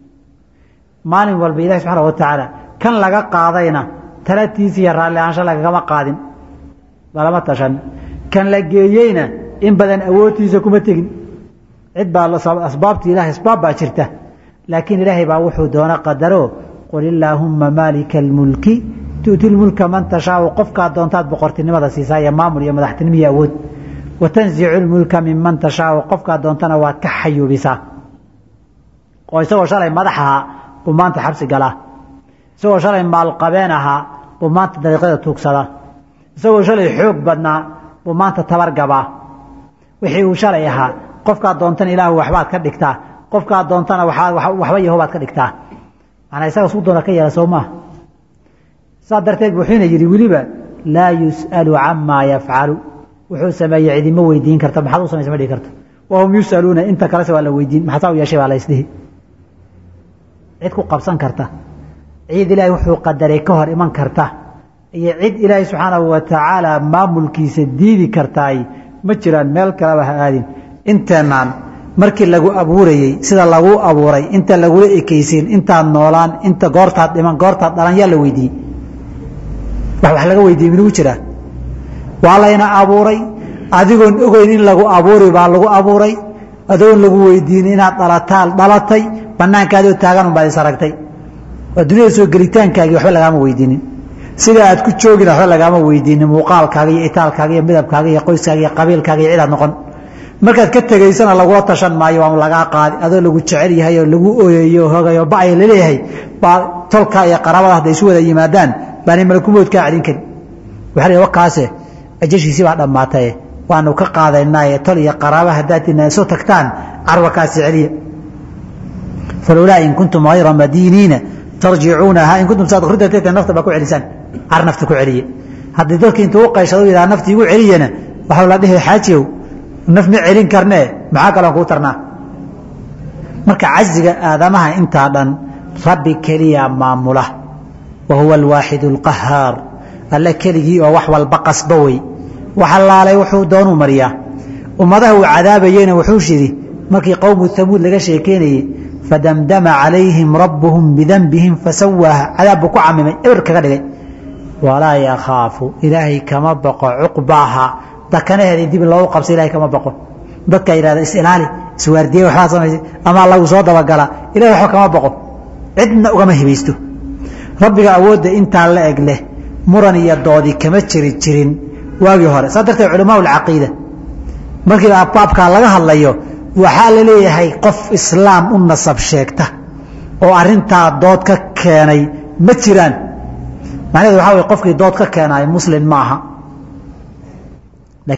maalin walba ilahi subxaana wa tacaala kan laga qaadayna talatiisa iyo raalli ahaansho lagagama qaadin lalama tashan kan la geeyeyna in badan awoodtiisa kuma tegin cid baa asbaabta ilahay asbaab baa jirta laakiin ilaahay baa wuxuu doona qadaro qul illaahumma maalika almulki tu'ti lmulka man tashaau qofkaa doontaad boqortinimada siisaa iyo maamul iyo madaxtinimo iyo awood wa tanzicu lmulka minman tashaau qofkaa doontana waad ka xayuubisaa oo isagoo shalay madax ahaa buu maanta xabsi galaa isagoo shalay maalqabeen ahaa buu maanta dariiqyada tuugsadaa isagoo shalay xoog badnaa buu maanta tabar gabaa wixii uu shalay ahaa qofkaa doontana ilaahu waxbaad ka dhigtaa qofkaa doontana waxba yahobaad ka dhigtaa manaa isaga suu doona ka yeela soo maaha saas darteed wuxuuna yidhi weliba laa yus'alu camaa yafcalu wuxuu sameeyey cidima weydiin karta maxaad u samaysa ma dhihi karto wahum yus'aluuna inta kalese waa la weydiin maxaa saa u yeeshay baa la isdhihi cid ku qabsan karta cid ilaahay wuxuu qadaray ka hor iman karta iyo cid ilaahay subxaanahu wa tacaala maamulkiisa diidi kartaay ma jiraan meel kaleba ha aadin inteenaan markii lagu abuurayey sida laguu abuuray inta lagula ekaysiin intaad noolaan inta goortaad dhiman goortaad dhalan yaa la weydiiyey wax wax laga weydiiyey minugu jiraa waa layna abuuray adigoon ogeyn in lagu abuuri baa lagu abuuray adoon lagu weydiinin inaad dhalataa dhalatay banaankaadoo taagan unbaad is aragtay waa duniyada soo gelitaankaagii waxba lagaama weydiinin sida aad ku joogina waxba lagaama weydiinin muuqaalkaaga iyo itaalkaaga iyo midabkaaga iyo qoyskaaga iyo qabiilkaaga iyo cidaad noqon markaad ka tegaysana lagula tashan maayo waa lagaa qaadi adoo lagu jecel yahay oo lagu oyeeyo hogayo ba'ay laleeyahay baa tolka iyo qaraabada hadday isu wada yimaadaan baani malakumoodkaa celin karin waxaa la wakaase ajashiisii baa dhammaataye waanu ka qaadaynaaye tol iyo qaraaba haddaad soo tagtaan carwakaasi celiya falowlaa in kuntum hayra madiiniina tarjicuunaha in kuntum saadiqiinta nafta baa ku celisaan car nafta ku celiye haddii dadki intuu u qayshado yidhaha nafti igu celiyana waxau la dhihi xaajiyow naf ma celin karnee maxaa kaloon kuu tarnaa marka caziga aadamaha intaa dhan rabbi keliya maamula wa huwa alwaaxid alqahaar alle keligii oo wax walba qasba wey wax allaalay wuxuu doonuu mariyaa ummadaha uu cadaabayeyna wuxuu shidi markii qowmu hamuud laga sheekeynayey fadamdama calayhim rabbuhum bidanbihim fasawaaha cadaab buu ku camimay eber kaga dhigay walaa yakhaafu ilaahay kama baqo cuqbaaha dakanaheeda in dib loogu qabsa ilahay kama baqo dadka yidhahda isilaali iswaardiye waxbaa samaysay ama lagu soo dabagala ilahay waxba kama baqo cidna ugama hibaysto rabbiga awoodda intaa la eg leh muran iyo doodi kama jiri jirin waagii hore saas darteed culamaa alcaqiida markii abbaabkaa laga hadlayo waxaa la leeyahay qof islaam u nasab sheegta oo arintaa dood ka keenay ma jiraan macnaheedu waxaa wey qofkii dood ka keenaay muslim ma aha